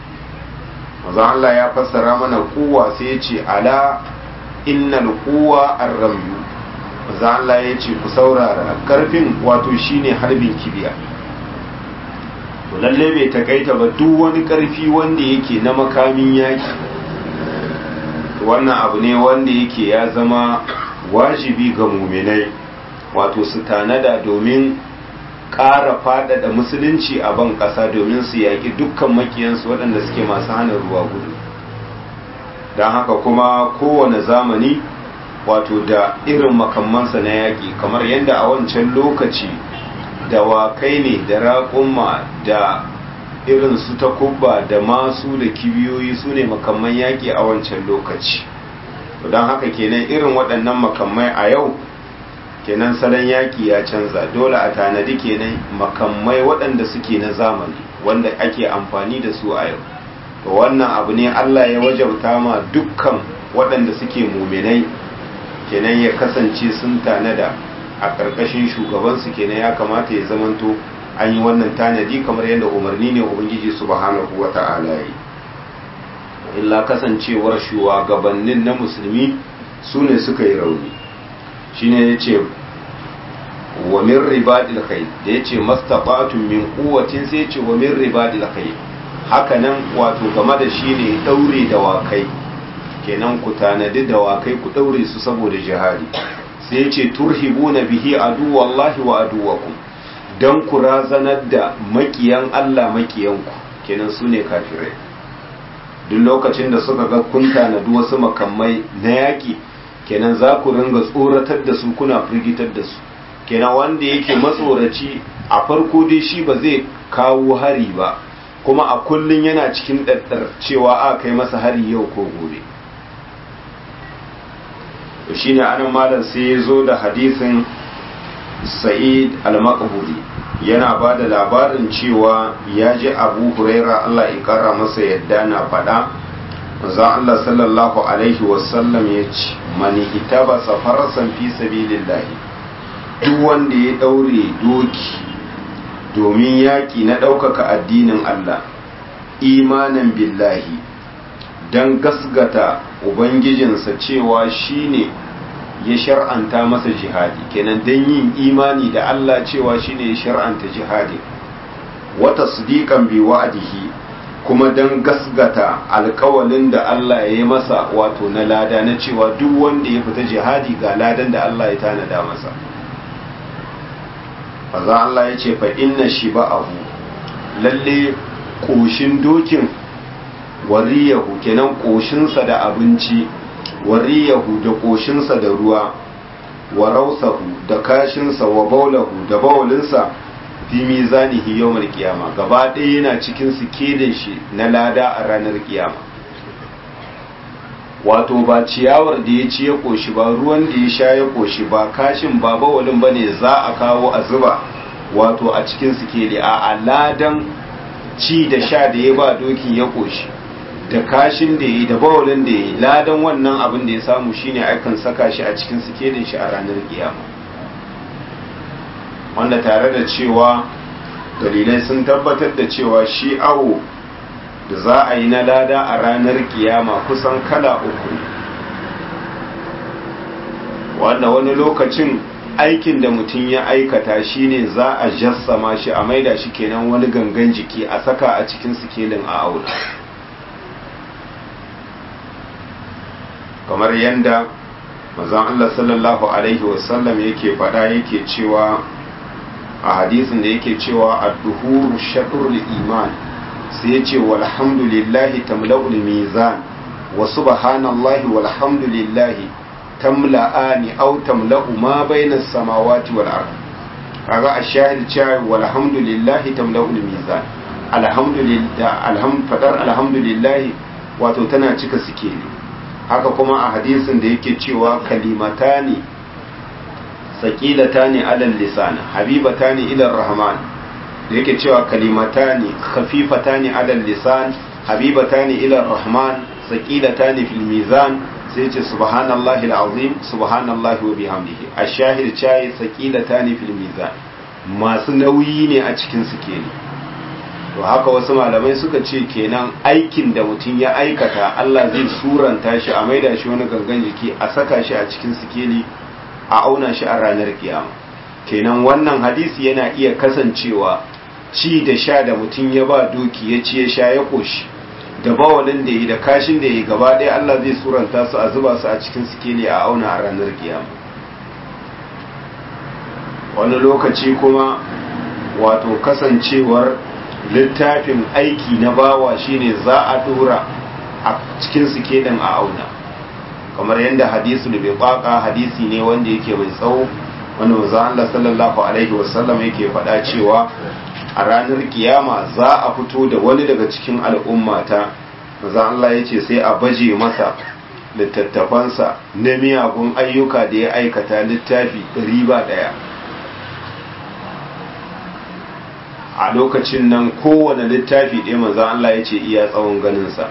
maza Allah ya fassara mana kuwa sai ya ce ala innal kuwa arramyu maza Allah ya ce ku saurara karfin wato shine harbin kibiya to lalle bai takaita ba duk wani karfi wanda yake na makamin yaki wannan abu ne wanda yake ya zama wajibi ga muminai wato su tanada domin ƙara faɗaɗa musulunci a ban ƙasa domin su yaƙi dukkan makiyansu waɗanda suke masu hana ruwa gudu don haka kuma kowane zamani wato da irin makamansa na yaƙi kamar yadda a wancan lokaci dawakai ne da raƙumma da irin su ta kubba da masu da kibiyoyi su ne makamman yaƙi a wancan lokaci don haka kenan irin waɗannan makamai a yau kenan salon yaƙi ya canza dole a tanadi kenan makamai waɗanda suke na zamani wanda ake amfani da su a yau to wannan abu ne Allah ya wajauta ma dukkan waɗanda suke muminai kenan ya kasance sun tanada a ƙarƙashin shugabansu kenan ya kamata ya zamanto an yi wannan tanadi kamar yadda umarni ne ubangiji subhanahu wa ta'ala yi illa kasancewar shugabannin na musulmi su ne suka yi rauni shine ya ce wa min ribadil khayl da ya ce mastata'tum min quwwatin sai ya ce wa min ribadil khayl haka nan wato game da shi ne daure dawakai kenan ku tanadi dawakai ku daure su saboda jihadi sai ya ce turhibuna bihi aduwallahi wa aduwakum don ku razanar da makiyan Allah makiyanku kenan su ne kafirai duk lokacin da suka ga kun tanadi wasu makamai na yaƙi kenan za ku ringa tsoratar da su kuna firgitar da su kenan wanda yake matsoraci a farko dai shi ba zai kawo hari ba kuma a kullum yana cikin ɗaɗɗar cewa a kai masa hari yau ko gobe shi ne anan malam sai ya zo da hadisin sa'id al-maqburi yana ba da labarin cewa ya ji abu huraira Allah ya kara masa yadda na faɗa za Allah sallallahu alaihi wasallam ya ce mani ita ba safarsan fi sabilillahi duk wanda ya ɗaure doki domin yaƙi na ɗaukaka addinin Allah imanan billahi don gasgata ubangijinsa cewa shine ya shar'anta masa jihadi kenan don yin imani da Allah cewa shine ya shar'anta jihadi wata sadiqan bi wa'dihi kuma don gasgata alkawalin da Allah ya yi masa wato na lada na cewa duk wanda ya fita jihadi ga ladan da Allah ya tanada masa faza Allah ya ce fa inna shi ba'ahu lalle koshin dokin wariyahu kenan koshinsa da abinci wariyahu da koshinsa da ruwa wa rausahu da kashinsa wa baulahu da baulinsa fi mizanihi yawmal qiyama gaba ɗaya yana cikin sikelin shi na lada a ranar kiyama wato ba ciyawar da ya ci ya koshi ba ruwan da ya sha ya koshi ba kashin ba bawalin bane za a kawo a zuba wato a cikin sikeli a ladan ci da sha da ya ba dokin ya koshi da kashin da ya yi da bawalin da ya yi ladan wannan abin da ya samu shine akan saka shi a cikin sikelin shi a ranar kiyama wanda tare da cewa dalilai sun tabbatar da cewa shi awo da za a yi na lada a ranar kiyama kusan kala uku ne wanda wani lokacin aikin da mutum ya aikata shine za a jassama shi a maida shi kenan wani gangan jiki a saka a cikin sikelin a auna kamar yadda mazan Allah sallallahu Alaihi wasallam yake faɗa yake cewa a hadisin da yake cewa a duhuru shaɗurul iman sai ya ce walhamdulillahi tamla'ul mizan wa subhanallahi walhamdulillahi tamla'ani aw tamla'u ma bayna samawati wal ard kaga a shahid cewa walhamdulillahi tamla'ul mizan alhamdulillah alham fadar alhamdulillahi wato tana cika sikeli haka kuma a hadisin da yake cewa kalimatani saqilatani alal lisan habibatani ila rahman da yake cewa kalimatani khafifatani alal lisan habibatani ila rahman saqilatani fil mizan sai ce subhanallahi alazim subhanallahi wa bihamdihi ashahid chai saqilatani fil mizan masu nauyi ne a cikin sikeli to haka wasu malamai suka ce kenan aikin da mutum ya aikata Allah zai suranta shi a maida shi wani gangan jiki a saka shi a cikin sikeli a auna shi a ranar kiyama kenan wannan hadisi yana iya kasancewa ci da sha da mutum ya ba doki ya ci ya sha ya koshi da bawalin da yi da kashin da yi gaba ɗaya Allah zai suranta su a zuba su a cikin sikeli a auna a ranar kiyama wani lokaci kuma wato kasancewar littafin aiki na bawa shine za a dora a cikin sikelin a auna kamar yadda hadisu da bai baka hadisi ne wanda yake mai tsawo wanda manzo Allah sallallahu alaihi wasallam yake faɗa cewa a ranar kiyama za a fito da wani daga cikin al'ummata manzo Allah yace sai a baje masa littattafansa na miyagun ayyuka da ya aikata littafi riba daya a lokacin nan kowane littafi ɗaya manzan Allah ya ce iya tsawon ganinsa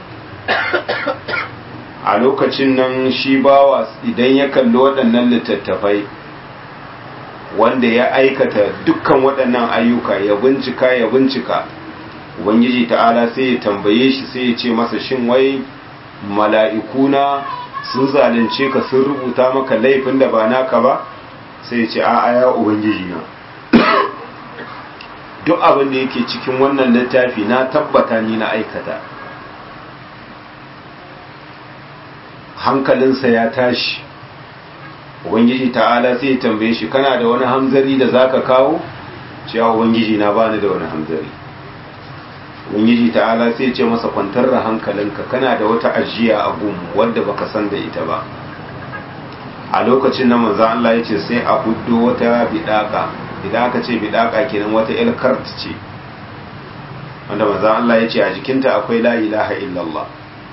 a lokacin nan shi bawa idan ya kalli waɗannan littattafai wanda ya aikata dukkan waɗannan ayyuka ya bincika ya bincika ubangiji ta'ala sai ya tambaye shi sai ya ce masa shin wai mala'ikuna sun zalunce ka sun rubuta maka laifin da ba naka ba sai ya ce a'a ya ubangiji na duk abin da yake cikin wannan littafi na tabbata ni na aikata hankalinsa ya tashi ubangiji ta'ala sai ya tambaye shi kana da wani hamzari da zaka kawo cewa ubangiji na bani da wani hamzari ubangiji ta'ala sai ya ce masa kwantar da hankalinka kana da wata ajiya a gum wadda baka san da ita ba a lokacin na manzo Allah ya ce sai a huddo wata bidaka idan aka ce bidaka kenan wata ilkart ce wanda maza Allah ya ce a jikinta akwai la ilaha illallah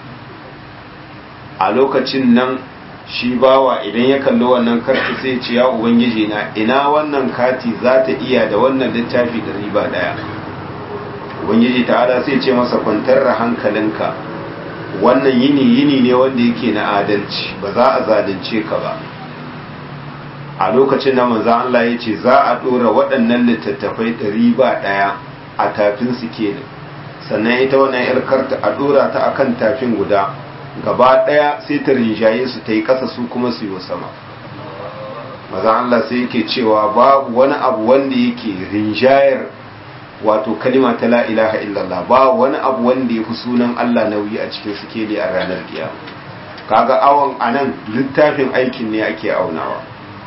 a lokacin nan shi bawa idan ya kalli wannan karti sai ce ya ubangiji na ina wannan kati za ta iya da wannan littafi da riba daya ubangiji ta'ala sai ce masa kwantar da hankalinka wannan yini yini ne wanda yake na adalci ba za a zalunce ka ba a lokacin da manzan Allah ya ce za a ɗora waɗannan littattafai ɗari ba ɗaya a tafin su kenan sannan ita wannan yar karta a ɗora ta akan tafin guda gaba ɗaya sai ta rinjaye su ta yi ƙasa su kuma su yi sama manzan Allah sai yake cewa babu wani abu wanda yake rinjayar wato kalima ta la ilaha illallah babu wani abu wanda ya fi sunan Allah nauyi a cikin sikeli a ranar kiyama kaga awon anan littafin aikin ne ake aunawa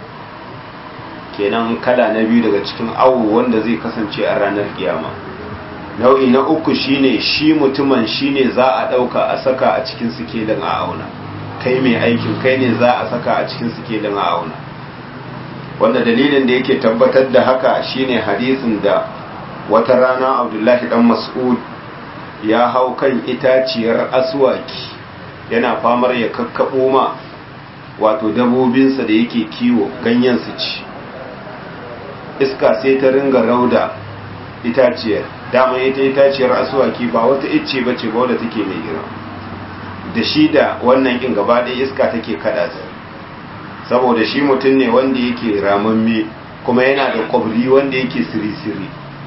kenan kala na biyu daga cikin awo wanda zai kasance a ranar kiyama nau'i na uku shine shi mutumin shine za a ɗauka a saka a cikin sikelin a auna kai mai aikin kai ne za a saka a cikin sikelin a auna wanda dalilin da yake tabbatar da haka shine hadisin da wata rana abdullahi dan mas'ud ya hau kan itaciyar aswaki yana famar ya kakkaɓo ma wato dabobinsa da yake kiwo ganyen su ci iska sai ta ringa rauda itaciyar dama ita itaciyar asuwaki ba wata icce ba ce ba wadda take mai girma da shi da wannan kin gaba ɗaya iska take kada su saboda shi mutum ne wanda yake ramamme kuma yana da kwabri wanda yake siri-siri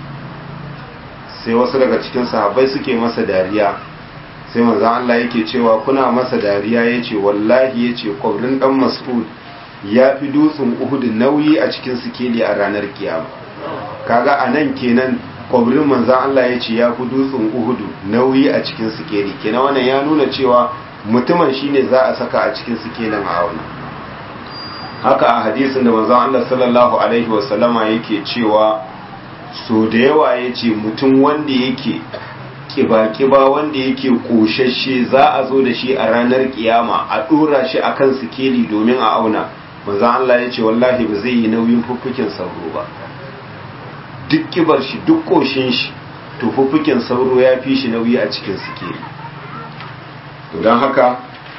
sai wasu daga cikin sahabbai suke masa dariya sai manzan Allah yake cewa kuna masa dariya ya ce wallahi ya ce kwabrin ɗan mas'ud ya fi dutsen uhudu nauyi a cikin sikeli a ranar kiyama kaga a nan kenan kwabrin manzan Allah ya ce ya fi dutsen uhudu nauyi a cikin sikeli kenan wannan ya nuna cewa mutumin shine za a saka a cikin sikelin a wani haka a hadisin da manzan Allah sallallahu alaihi wasallama yake cewa so da yawa ya ce mutum wanda yake kiba-kiba wanda yake koshashe za a zo da shi a ranar kiyama a dora shi akan sikeli domin a auna manzan Allah ya ce wallahi ba zai yi nauyin fuffukin sauro ba duk kibar shi duk koshin shi to fuffukin sauro ya fi shi nauyi a cikin sikeli to don haka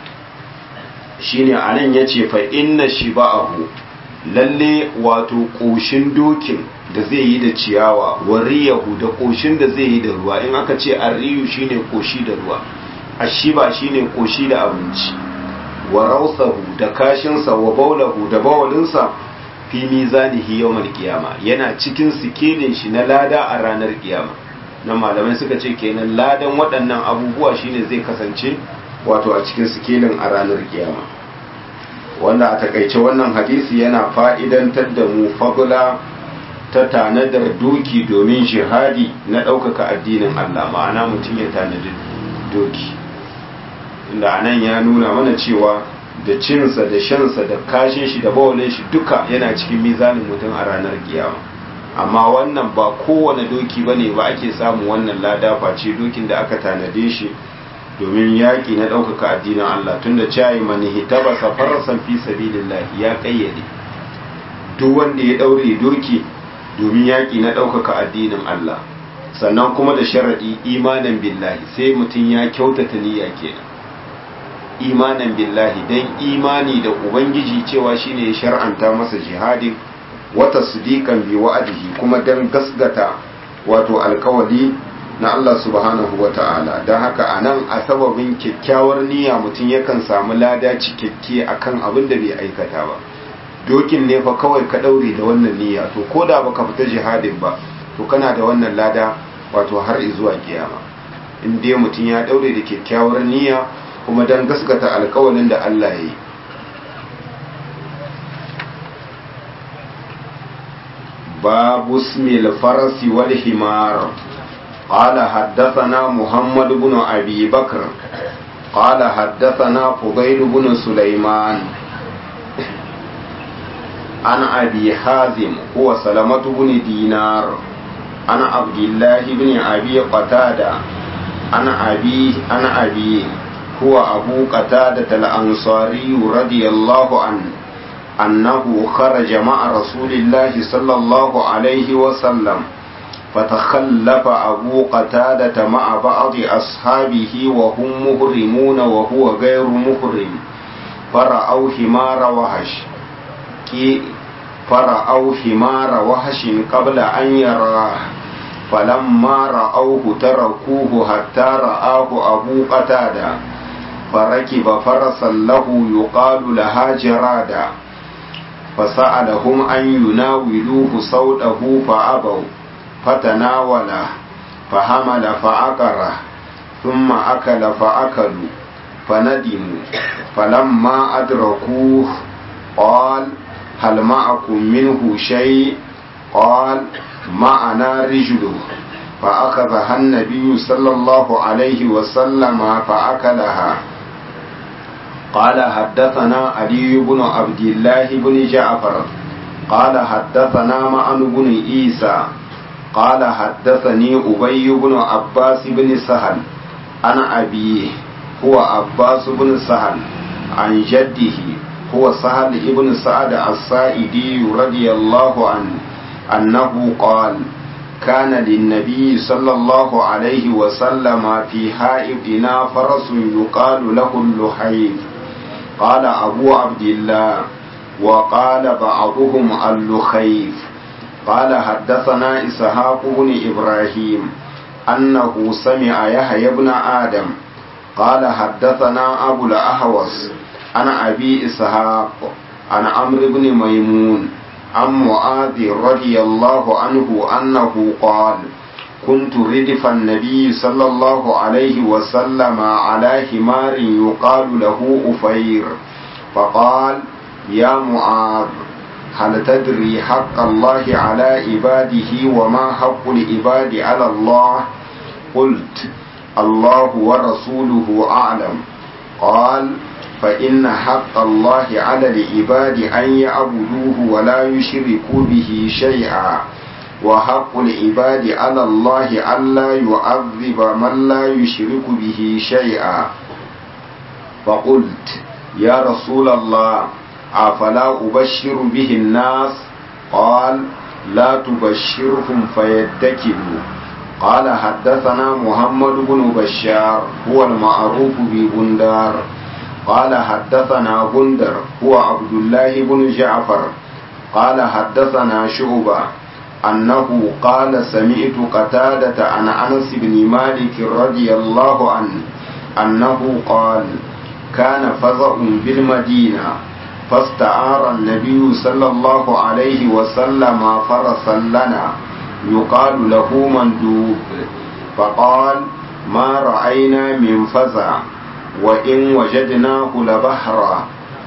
shine anan ya ce fa inna shi ba'ahu lalle wato koshin dokin da zai yi da ciyawa wariyahu da koshin da zai yi da ruwa in aka ce arriyu shine koshi da ruwa ashiba shine koshi da abinci wa rausahu da kashinsa wa baulahu da bawalinsa fi mizanihi yawmal qiyama yana cikin sikelin shi na lada a ranar kiyama na malamai suka ce kenan ladan waɗannan abubuwa shine zai kasance wato a cikin sikelin a ranar kiyama wanda a takaice wannan hadisi yana fa'idantar da mu fagula ta tanadar doki domin jihadi na ɗaukaka addinin Allah ma'ana mutum ya tanadi doki inda anan ya nuna mana cewa da cinsa da shansa da kashin shi da bawalin shi duka yana cikin mizanin mutum a ranar kiyama amma wannan ba kowane doki ba ne ba ake samun wannan lada face dokin da aka tanade shi domin yaƙi na ɗaukaka addinin Allah tunda cayi mani hitaba safarsan fi sabilillahi ya ƙayyade duk wanda ya ɗaure doki domin yaƙi na ɗaukaka addinin Allah sannan kuma da sharaɗi imanin billahi sai mutum ya kyautata niyya kenan imanin billahi don imani da ubangiji cewa shine ya shar'anta masa jihadin wata sudikan bi wa'adihi kuma don gasgata wato alkawali na Allah subhanahu wa ta'ala don haka a nan a sababin kyakkyawar niyya mutum yakan samu lada cikakke akan abin da bai aikata ba dokin ne fa kawai ka daure da wannan niyya to ko da baka fita jihadin ba to kana da wannan lada wato har zuwa kiyama in dai mutum ya daure da kyakkyawar niyya kuma dan gaskata alkawalin da Allah ya yi babu ismil farasi wal himar قال حدثنا محمد بن أبي بكر قال حدثنا فضيل بن سليمان عن أبي حازم هو سلمة بن دينار عن عبد الله بن أبي قتادة عن أبي عن أبي هو أبو قتادة الأنصاري رضي الله عنه أنه خرج مع رسول الله صلى الله عليه وسلم فتخلف أبو قتادة مع بعض أصحابه وهم مهرمون وهو غير مهرم فرأوا حمار وحش فرأوا حمار وحش قبل أن يراه فلما رأوه تركوه حتى رآه أبو قتادة فركب فرسا له يقال لها جرادة فسألهم أن يناولوه صوته فأبوا فتناوله فحمل فعقره ثم أكل فأكلوا فندموا فلما أدركوه قال هل معكم منه شيء قال معنا رجله فأخذها النبي صلى الله عليه وسلم فأكلها قال حدثنا علي بن عبد الله بن جعفر قال حدثنا معن بن عيسى قال حدثني أبي بن عباس بن سهل عن أبيه هو عباس بن سهل عن جده هو سهل بن سعد السائدي رضي الله عنه أنه قال كان للنبي صلى الله عليه وسلم في حائطنا فرس يقال له اللحيف قال أبو عبد الله وقال بعضهم اللخيف قال حدثنا إسحاق بن إبراهيم أنه سمع يحيى بن آدم قال حدثنا أبو الأهوس عن أبي إسحاق عن عمرو بن ميمون عن معاذ رضي الله عنه أنه قال كنت ردف النبي صلى الله عليه وسلم على حمار يقال له أفير فقال يا معاذ هل تدري حق الله على عباده وما حق العباد على الله قلت الله ورسوله أعلم قال فإن حق الله على العباد أن يعبدوه ولا يشركوا به شيئا وحق العباد على الله ألا يعذب من لا يشرك به شيئا فقلت يا رسول الله أفلا أبشر به الناس قال لا تبشرهم فيتكلوا قال حدثنا محمد بن بشار هو المعروف ببندار قال حدثنا بندر هو عبد الله بن جعفر قال حدثنا شعبة أنه قال سمعت قتادة عن أنس بن مالك رضي الله عنه أنه قال كان فزع بالمدينة فاستعار النبي صلى الله عليه وسلم فرسا لنا يقال له مندوب فقال ما رأينا من فزع وإن وجدناه لبحرا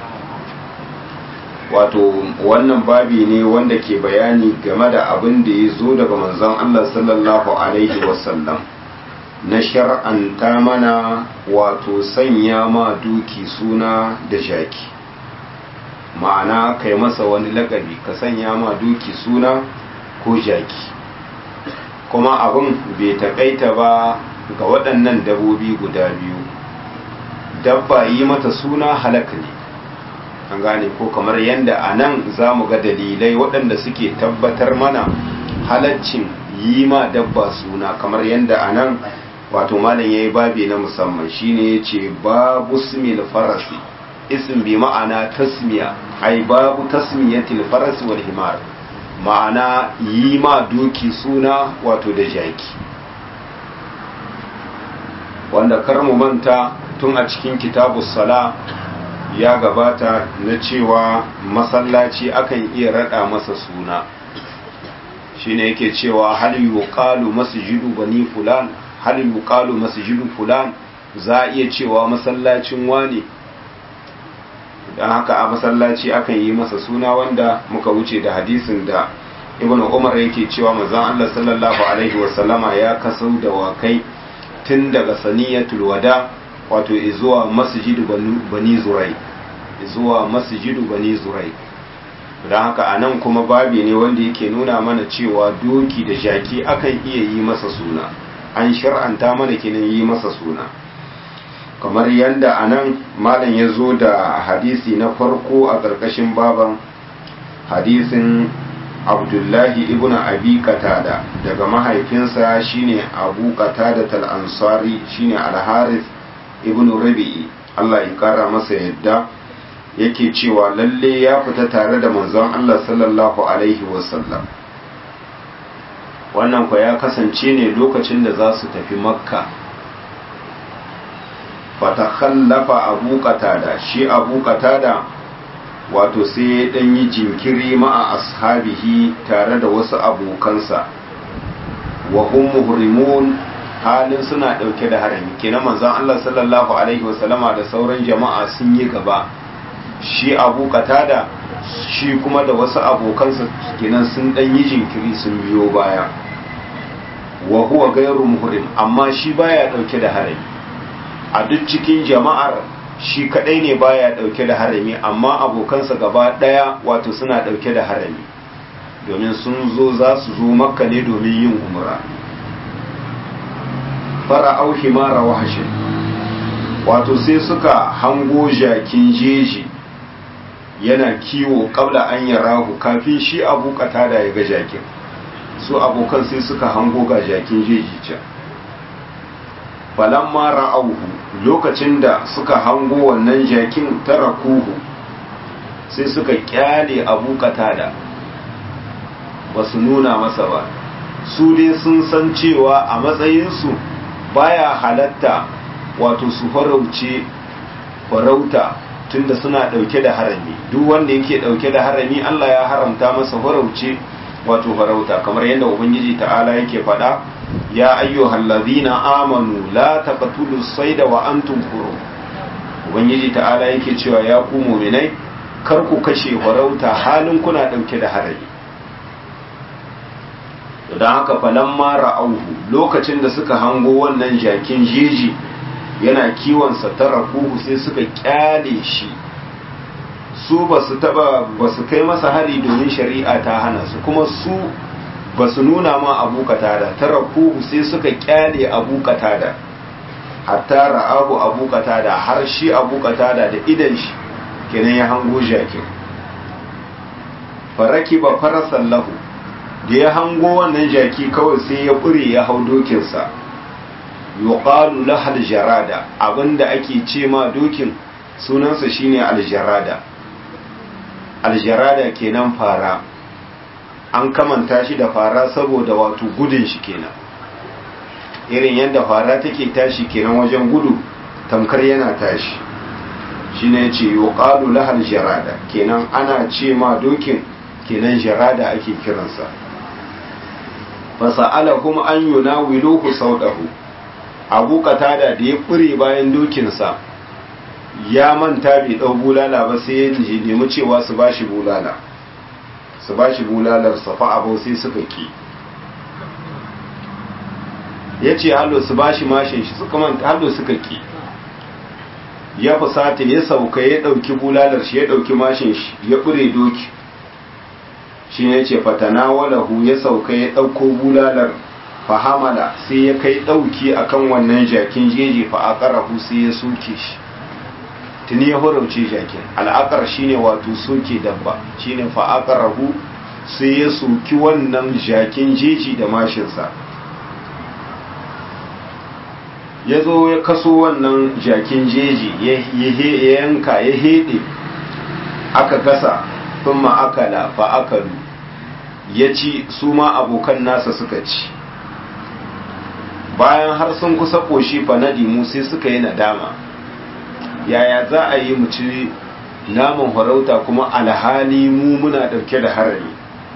wato wannan babi ne wanda ke bayani game da abin da ya zo daga manzon Allah sallallahu alaihi wasallam na shar'anta mana wato sanya ma duki suna da jaki ma'ana kai masa wani lakabi ka sanya ma duki suna ko jaki kuma abin bai taƙaita ba ga waɗannan dabobi guda biyu dabba yi mata suna halaka ne an gane ko kamar yadda a nan za mu ga dalilai waɗanda suke tabbatar mana halaccin yi ma dabba suna kamar yadda a nan wato malam ya yi babi na musamman shine ya ce babu smil farasi ism bi ma'ana tasmiya ai babu tasmiyatil farasi wal himar ma'ana yi ma doki suna wato da jaki wanda kar mu manta tun a cikin kitabu sala ya gabata na cewa masallaci akan iya rada masa suna shine yake cewa hal yuqalu masjidu bani fulan hal yuqalu masjidu fulan za a iya cewa masallacin wane dan haka a masallaci akan yi masa suna wanda muka wuce da hadisin da ibnu umar yake cewa manzon Allah sallallahu alaihi wasallama ya kasau da wakai tun daga saniyatul wada wato zuwa masjidu bani zurai zuwa masjidu bani zurai don haka a nan kuma babi ne wanda yake nuna mana cewa doki da jaki akan iya yi masa suna an shar'anta mana kenan yi masa suna kamar yadda a nan malam ya zo da hadisi na farko a ƙarƙashin baban hadisin abdullahi ibn abi qatada daga mahaifinsa shine abu qatada tal-ansari shine al-haris ibn rabi'i Allah ya kara masa yadda yake cewa lalle ya fita tare da manzon Allah sallallahu alaihi wasallam wannan kwa ya kasance ne lokacin da za su tafi makka fatakhallafa abu qatada shi abu qatada wato sai ya dan yi jinkiri ma'a ashabihi tare da wasu abokansa wa hum muhrimun halin suna dauke da harami kenan manzon Allah sallallahu alaihi wasallama da sauran jama'a sun yi gaba shi abu qatada shi kuma da wasu abokansa kenan sun dan yi jinkiri sun biyo baya wa huwa ghairu muhrim amma shi baya dauke da harami a duk cikin jama'ar shi kadai ne baya dauke da harami amma abokansa gaba daya wato suna dauke da harami domin sun zo za su zo makka ne domin yin umra fara auhi mara wahashin wato sai suka hango jakin jeji yana kiwo kabla an yarahu kafin shi abu da ya ga jakin su abokan sai suka hango ga jakin jeji can falamma ra'auhu lokacin da suka hango wannan jakin tarakuhu sai suka kyale abu katada ba su nuna masa ba su dai sun san cewa a matsayinsu baya halatta wato su farauce farauta tunda suna ɗauke da harami duk wanda yake ɗauke da harami Allah ya haramta masa farauce wato farauta kamar yadda ubangiji ta'ala yake faɗa ya ayyuhal ladhina amanu la taqtulu sayda wa antum hurum ubangiji ta'ala yake cewa ya ku mu'minai kar ku kashe farauta halin kuna ɗauke da harami don haka falan mara auhu lokacin da suka hango wannan jakin jeji yana kiwonsa ta rakuhu sai suka kyale shi su ba su taba ba su kai masa hari domin shari'a ta hana su kuma su ba su nuna ma abu katada ta rakuhu sai suka kyale abu katada hatta ra'ahu abu katada har shi abu katada da idan shi kenan ya hango jakin faraki ba farasan lahu da ya hango wannan jaki kawai sai ya ƙure ya hau dokinsa yuqalu lahal jarada abinda ake ce ma dokin sunansa shine aljarada aljarada kenan fara an kamanta shi da fara saboda wato gudun shi kenan irin yadda fara take tashi kenan wajen gudu tamkar yana tashi shine yace yuqalu lahal jarada kenan ana ce ma dokin kenan jarada ake kiransa fasa'alahum an yunawiluhu saudahu abu katada da ya fure bayan dokinsa ya manta bai dau bulala ba sai ya nemi cewa su bashi bulala su bashi bulalar safa abu sai suka ki ya ce hallo su bashi mashin shi suka manta hallo suka ki ya fusata ya sauka ya dauki bulalar shi ya dauki mashin shi ya fure doki shi ne ce fatana walahu ya sauka ya ɗauko bulalar fahamala sai ya kai ɗauki akan wannan jakin jeji fa'aƙarahu sai ya soke shi tuni ya horauce jakin al'akar shine wato soke dabba shine fa'aƙarahu sai ya soki wannan jakin jeji da mashinsa ya zo ya kaso wannan jakin jeji ya yanka ya heɗe aka gasa sun ma'akala fa'akalu ya ci su ma abokan nasa suka ci bayan har sun kusa ƙoshi fanadimu sai suka yi nadama yaya za a yi mu ci naman farauta kuma alhali mu muna ɗauke da harami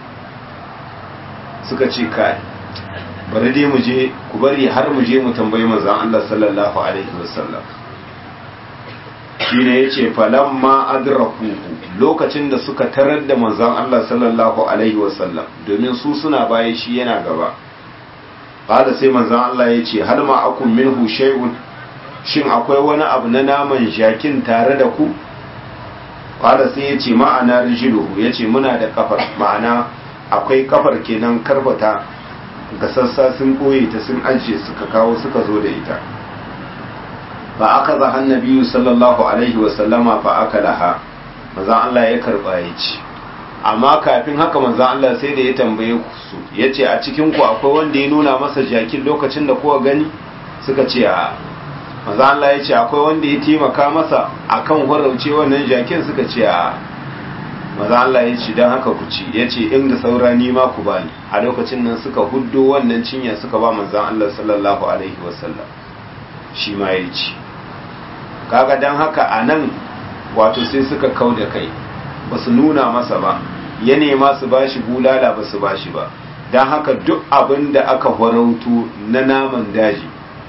suka ce kai bari dai mu je ku bari har mu je mu tambayi manzon Allah sallallahu alaihi wasallam shine yace falamma adrakuhu lokacin da suka tarar da manzon Allah sallallahu alaihi wasallam domin su suna baya shi yana gaba qala sai manzon Allah yace hal ma akum minhu shay'un shin akwai wani abu na naman jakin tare da ku qala sai yace ma'ana rijluhu yace muna da kafar ma'ana akwai kafar kenan karbata ga sassa sun koye ta sun ajiye suka kawo suka zo da ita fa aka zaha nabiyu sallallahu alaihi wasallama fa aka laha manzan Allah ya karba ya ci amma kafin haka manzan Allah sai da ya tambaye su ya ce a cikin ku akwai wanda ya nuna masa jakin lokacin da kowa gani suka ce a manzan Allah ya ce akwai wanda ya taimaka masa akan horauce wannan jakin suka ce a maza Allah ya ce don haka ku ci ya ce inda saura ni ma ku bani a lokacin nan suka huddo wannan cinya suka ba manzan Allah sallallahu alaihi wasallam shi ma ya ci kaga don haka a nan wato sai suka kau da kai ba su nuna masa ba ya nema su ba shi bulala ba su ba shi ba don haka duk abin da aka farauto na naman daji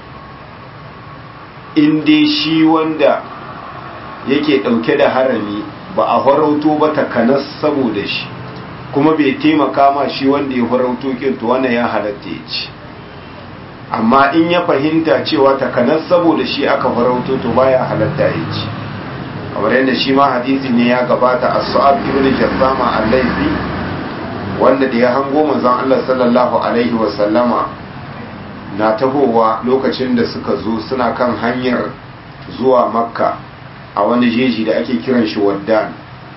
in dai shi wanda yake ɗauke da harami ba a farauto ba takanas saboda shi kuma bai taimaka ma shi wanda ya farauto to wannan ya halatta ya ci amma in ya fahimta cewa takanas saboda shi aka farauto to baya halatta ya ci kamar yadda shi ma hadisi ne ya gabata a su'ab ibn jassama al-laifi wanda da ya hango manzon Allah sallallahu alaihi wa sallama na tahowa lokacin da suka zo suna kan hanyar zuwa makka a wani jeji da ake kiran shi waddan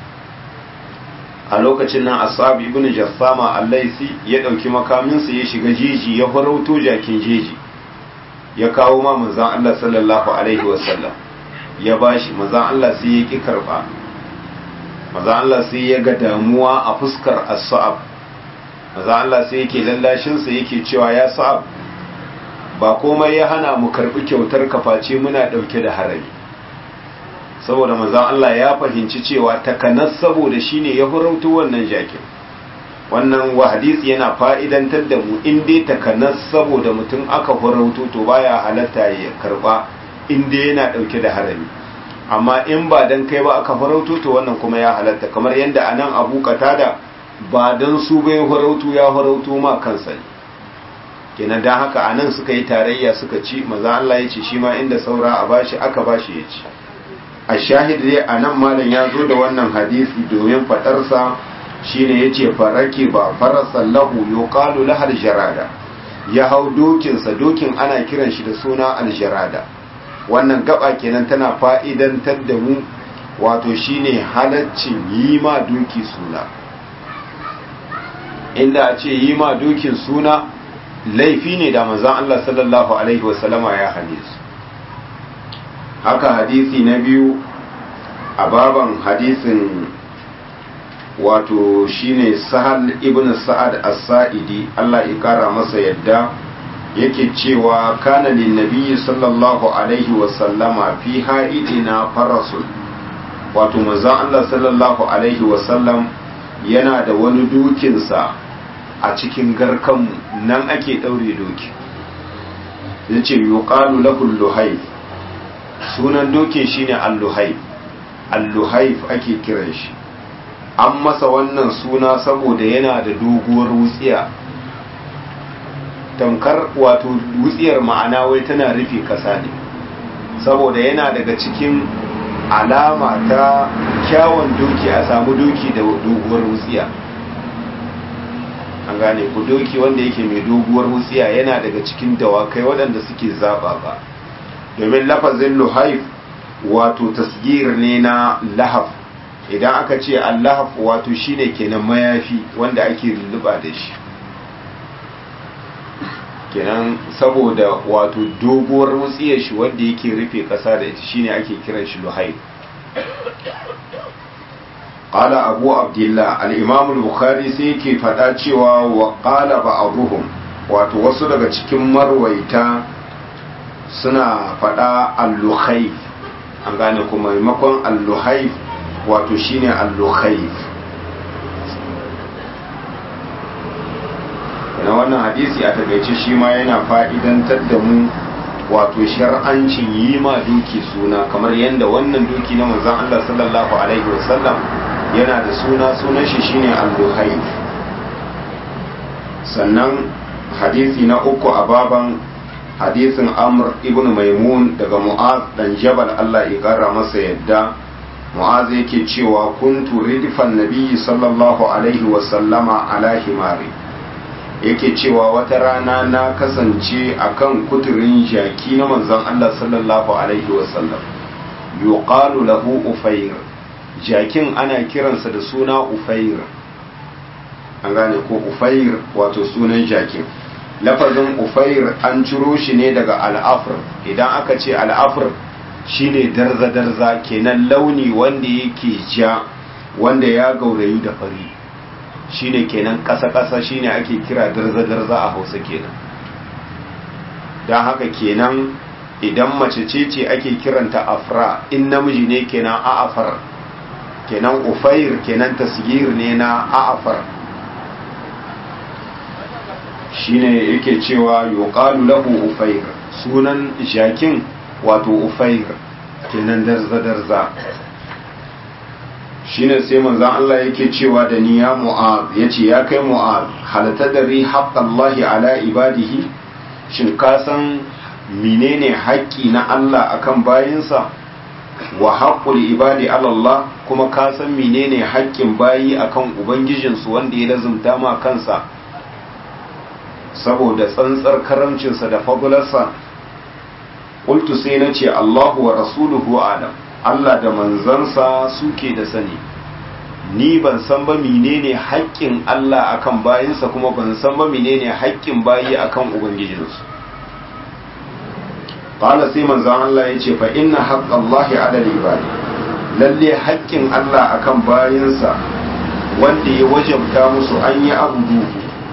a lokacin nan ashabi ibn jassama al-laisi ya dauki makaminsa ya shiga jeji ya farauto jakin jeji ya kawo ma manzon Allah sallallahu alaihi wasallam ya bashi manzon Allah sai ya ki karba manzon Allah sai ya ga damuwa a fuskar as-sa'ab maza Allah sai yake lallashinsa yake cewa ya sa'ab ba komai ya hana mu karɓi kyautar kafaci muna ɗauke da harami saboda maza Allah ya fahimci cewa takanas saboda shine ya hurautu wannan jakin wannan wa hadisi yana fa'idantar da mu in dai takanas saboda mutum aka hurautu to baya halatta ya karɓa in dai yana ɗauke da harami amma in ba dan kai ba aka farauto to wannan kuma ya halatta kamar yadda anan abu da ba dan su bai farauto ya farauto ma kansa ne kenan dan haka anan suka yi tarayya suka ci maza Allah ya ce shi ma inda saura a bashi aka bashi ya ci a shahid dai anan malam ya zo da wannan hadisi domin fadarsa shine yace faraki ba farasan lahu yuqalu lahal jarada ya hau dokinsa dokin ana kiran shi da suna aljarada wannan gaba kenan tana fa'idantar da mu wato shine halaccin yi ma doki suna inda a ce yi ma dokin suna laifi ne da manzan Allah sallallahu Alaihi wasallama ya hane su haka hadisi na biyu a baban hadisin wato shine sahal ibn sa'ad as-sa'idi Allah ya kara masa yadda yake cewa kana lin nabiyyi sallallahu alaihi wa sallama fi ha'idina farasul wato manzon Allah sallallahu alaihi wa sallam yana da wani dukinsa a cikin garkan nan ake daure doki yace yuqalu lahu luhayf sunan dokin shine al-luhayf al-luhayf ake kiran shi an masa wannan suna saboda yana da doguwar wutsiya tamkar wato wutsiyar ma'ana wai tana rufe kasa ne saboda yana daga cikin alama ta kyawun doki a samu doki da doguwar wutsiya an gane ku doki wanda yake mai doguwar wutsiya yana daga cikin dawakai waɗanda suke zaɓa ba domin lafazin luhaif wato tasgir ne na lahaf idan aka ce allahaf wato shine kenan mayafi wanda ake lulluɓa da shi kenan saboda wato doguwar wutsiyar shi wanda yake rufe kasa da ita shine ake kiran shi luhai qala abu abdullah al-imam al-bukhari sai yake fada cewa wa qala ba'dhum wato wasu daga cikin marwaita suna fada al-luhayf an gane kuma maimakon al-luhayf wato shine al-luhayf na wannan hadisi a takaice shi ma yana fa'idantar da mu wato shar'ancin yi ma doki suna kamar yadda wannan doki na manzon Allah sallallahu alaihi wasallam yana da suna sunan shi shine al-duhayf sannan hadisi na uku a baban hadisin amr ibn maimun daga mu'az dan jabal Allah ya kara masa yadda mu'az yake cewa kuntu ridfan nabiyyi sallallahu alaihi wasallama ala himari yake cewa wata rana na kasance akan kuturin jaki na manzon Allah sallallahu alaihi wasallam yuqalu lahu ufair jakin ana kiransa da suna ufair an gane ko ufair wato sunan jakin lafazin ufair an ciro shi ne daga al'afr idan aka ce al'afr shine darza-darza kenan launi wanda yake ja wanda ya gaurayu da fari shine kenan ƙasa-ƙasa shine ake kira darza-darza a hausa kenan don haka kenan idan mace ce ce ake kiranta afra in namiji ne kenan a'afar kenan ufair kenan tasgir ne na a'afar shine yake cewa yuqalu lahu ufair sunan jakin wato ufair kenan darza-darza shine sai manzon Allah yake cewa da ni ya mu'az yace ya kai mu'az hal tadri haqqallahi ala ibadihi shin ka san menene haƙƙi na Allah akan bayinsa wa haqqul ibadi ala Allah kuma ka san menene haƙƙin bayi akan ubangijinsu wanda ya lazumta ma kansa saboda tsantsar karamcinsa da fagularsa qultu sai nace Allahu wa rasuluhu alam Allah da manzansa suke da sani ni ban san ba menene haƙƙin Allah akan bayinsa kuma ban san ba menene haƙƙin bayi akan ubangijinsu qala sai manzon Allah ya ce fa inna haqqallahi ala ibadi lalle haƙƙin Allah akan bayinsa wanda ya wajabta musu an yi abudu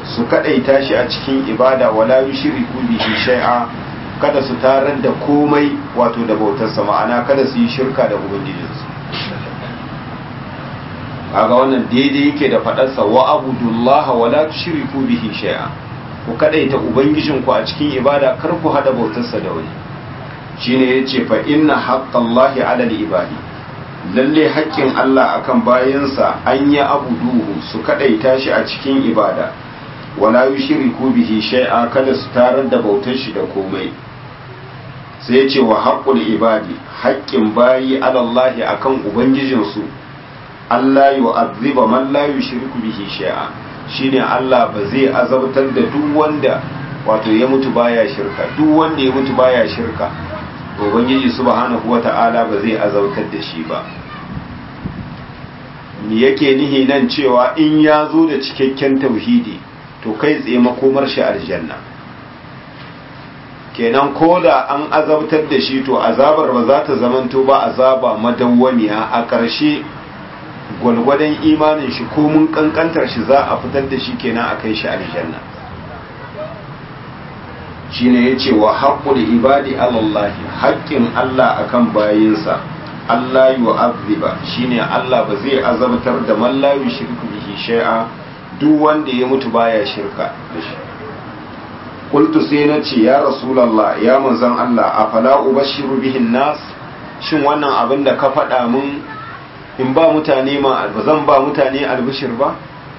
su kadaita shi a cikin ibada wala yushriku bihi shay'a kada su tarar da komai wato da bautarsa ma'ana kada su yi shirka da ubangijinsu kaga wannan daidai yake da faɗarsa wa abudullaha wala tushriku bihi shay'a ku kadaita ubangijinku a cikin ibada kar ku hada bautarsa da wani shine yace fa inna haqqallahi 'ala al-ibadi lalle haƙƙin Allah akan bayansa an yi abuduhu su kadaita shi a cikin ibada wala yushriku bihi shay'a kada su tarar da bautar shi da komai sai yace wa haqqul ibadi haƙƙin bayi 'ala Allah akan ubangijinsu Allah yu'azziba man la yushriku bihi shay'a shine Allah ba zai azabtar da duk wanda wato ya mutu baya shirka duk wanda ya mutu baya shirka ubangiji subhanahu wata'ala ba zai azautar da shi ba me yake nihi nan cewa in ya zo da cikakken tauhidi to kai tsaye makomar shi aljanna kenan ko da an azabtar da shi to azabar ba za ta zamanto ba azaba madawwamiya a ƙarshe gwalgwadon imanin shi ko mun kankantar shi za a fitar da shi kenan a kai shi aljanna shine yace wa haqqul ibadi alallahi haƙƙin Allah akan bayinsa Allah yu'azziba shine Allah ba zai azabtar da man la yushriku bihi shay'a duk wanda ya mutu baya shirka da shi qultu sai na ce ya rasulullah ya manzon Allah afala ubashiru bihin nas shin wannan abin da ka faɗa mun in ba mutane ma ba zan ba mutane albishir ba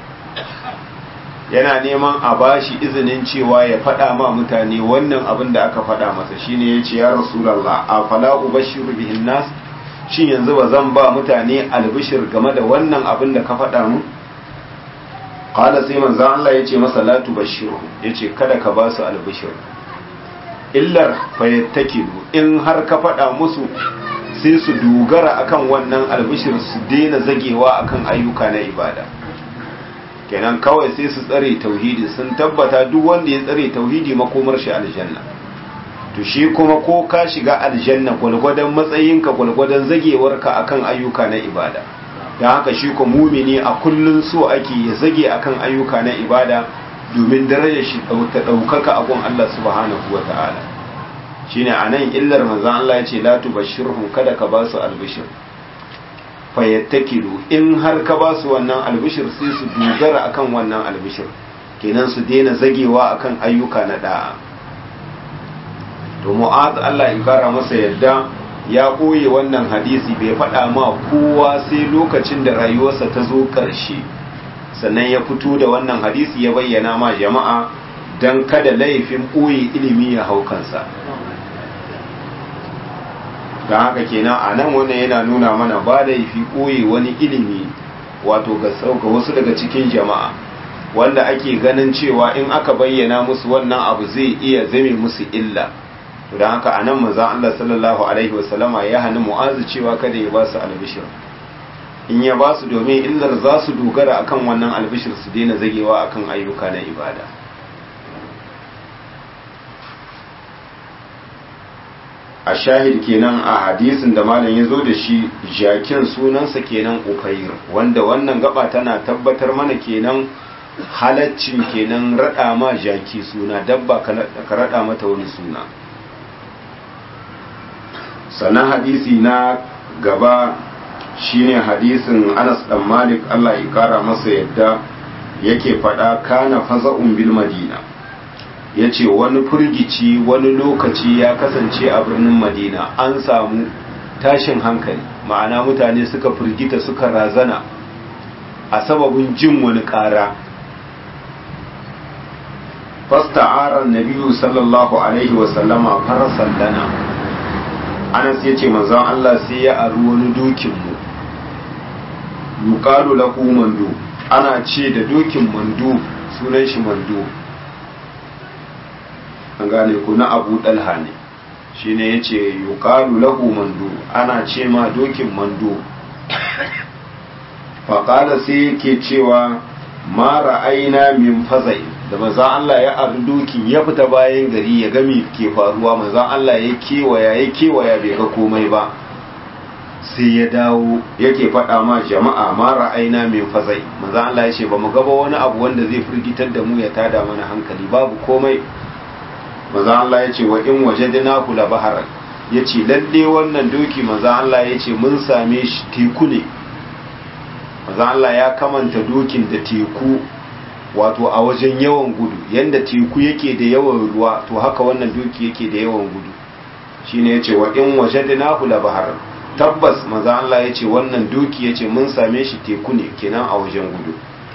yana neman a bashi izinin cewa ya faɗa ma mutane wannan abin da aka faɗa masa shine ya ce ya rasulallah a fala ubashiru bihin nas shin yanzu ba zan ba mutane albishir game da wannan abin da ka faɗa mu qala sai manzo Allah ya ce masa la tubashiru yace kada ka ba su albishir illar fayattakilu in har ka faɗa musu sai su dogara akan wannan albishir su daina zagewa akan ayyuka na ibada kenan kawai sai su tsare tauhidi sun tabbata duk wanda ya tsare tauhidi makomar shi aljanna to shi kuma ko ka shiga aljanna gwalgwadon matsayinka gwalgwadon zagewarka akan ayyuka na ibada don haka shi ko mumini a kullun so ake ya zage akan ayyuka na ibada domin darajar shi ta ɗaukaka a gun Allah subhanahu wa ta'ala shine anan illar manzon Allah ya ce la tubashshirhum kada ka ba su albishir fayattakilu in har ka ba su wannan albishir sai su dogara akan wannan albishir kenan su daina zagewa akan ayyuka na da'a to mu'az Allah ya kara masa yadda ya koye wannan hadisi bai faɗa ma kowa sai lokacin da rayuwarsa ta zo ƙarshe sannan ya fito da wannan hadisi ya bayyana ma jama'a don kada laifin ɓoye ilimi ya hau kansa don haka kenan a nan wannan yana nuna mana ba laifi ɓoye wani ilimi wato ga sauka wasu daga cikin jama'a wanda ake ganin cewa in aka bayyana musu wannan abu zai iya zame musu illa don haka a nan maza Allah sallallahu alaihi wasallama ya hannu mu'azu cewa kada ya ba su albishir in ya ba su domin illar za su dogara akan wannan albishir su daina zagewa akan ayyuka na ibada a shahid kenan a hadisin da malam ya zo da shi jakin sunansa kenan ukair wanda wannan gaba tana tabbatar mana kenan halaccin kenan rada ma jaki suna dabba ka rada mata wani suna sannan hadisi na gaba shine hadisin Anas dan Malik Allah ya kara masa yadda yake faɗa kana faza'un bil Madina yace wani furgici wani lokaci ya kasance a birnin Madina an samu tashin hankali ma'ana mutane suka firgita suka razana a sababin jin wani ƙara fasta'ara nabiyyu sallallahu alaihi wa sallama farasan lana Anas yace manzon Allah sai ya aru wani dokin mu yuqalu lahu mandu ana ce da dokin mandu sunan shi mandu an gane ku na abu dalha ne shine yace yuqalu lahu mandu ana ce ma dokin mandu faƙala sai yake cewa ma ra'aina min fazai da maza Allah ya abu dokin ya fita bayan gari ya gami ke faruwa maza Allah ya kewaya ya kewaya bai ga komai ba sai ya dawo yake faɗa ma jama'a ma ra'aina min fazai manzo Allah ya ce ba mu gaba wani abu wanda zai firgitar da mu ya tada mana hankali babu komai manzo Allah ya ce wa in wajadnahu la baharan ya ce lalle wannan doki manzo Allah ya ce mun same shi teku ne manzo Allah ya kamanta dokin da teku wato a wajen yawan gudu yanda teku yake da yawan ruwa to haka wannan doki yake da yawan gudu shine yace wa in wajadnahu la baharan tabbas manzo Allah yace wannan doki yace mun same shi teku ne kenan a wajen gudu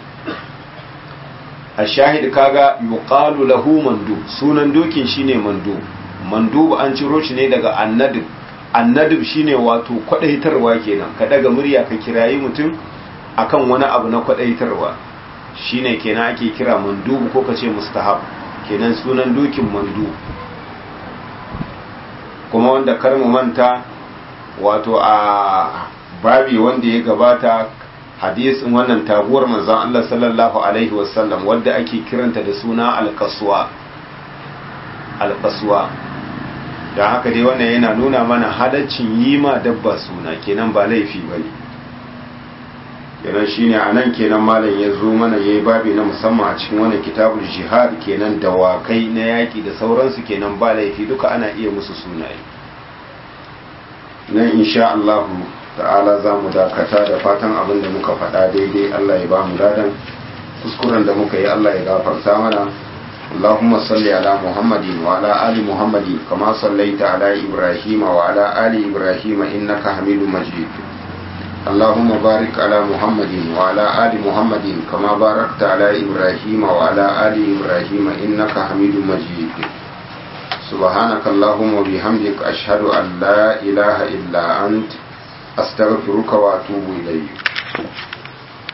a shahid kaga yuqalu lahu mandu sunan dokin shine mandu mandu an ciro shi ne daga annadib annadib shine wato kwadaitarwa kenan ka daga murya ka kirayi mutum akan wani abu na kwadaitarwa shine kenan ake kira mandubu ko kace mustahab kenan sunan dokin mandu kuma wanda kar mu manta wato a babi wanda ya gabata hadisin wannan taguwar manzon Allah sallallahu alaihi wasallam wadda ake kiranta da suna alkaswa alkaswa da haka dai wannan yana nuna mana halaccin yi ma dabba suna kenan ba laifi bane kenan shine anan kenan malam ya zo mana yayi babi na musamman a cikin wannan kitabul jihad kenan dawakai na yaki da sauransu kenan ba laifi duka ana iya musu sunaye nan insha Allah ta'ala za mu dakata da fatan abin da muka faɗa daidai Allah ya ba mu ladan kuskuren da muka yi Allah ya gafarta mana اللهم صل على محمد وعلى آل محمد كما صليت على إبراهيم وعلى آل إبراهيم إنك حميد مجيد اللهم بارك على محمد وعلى آل محمد كما باركت على إبراهيم وعلى آل إبراهيم إنك حميد مجيد سبحانك اللهم وبحمدك أشهد أن لا إله إلا أنت أستغفرك وأتوب إليك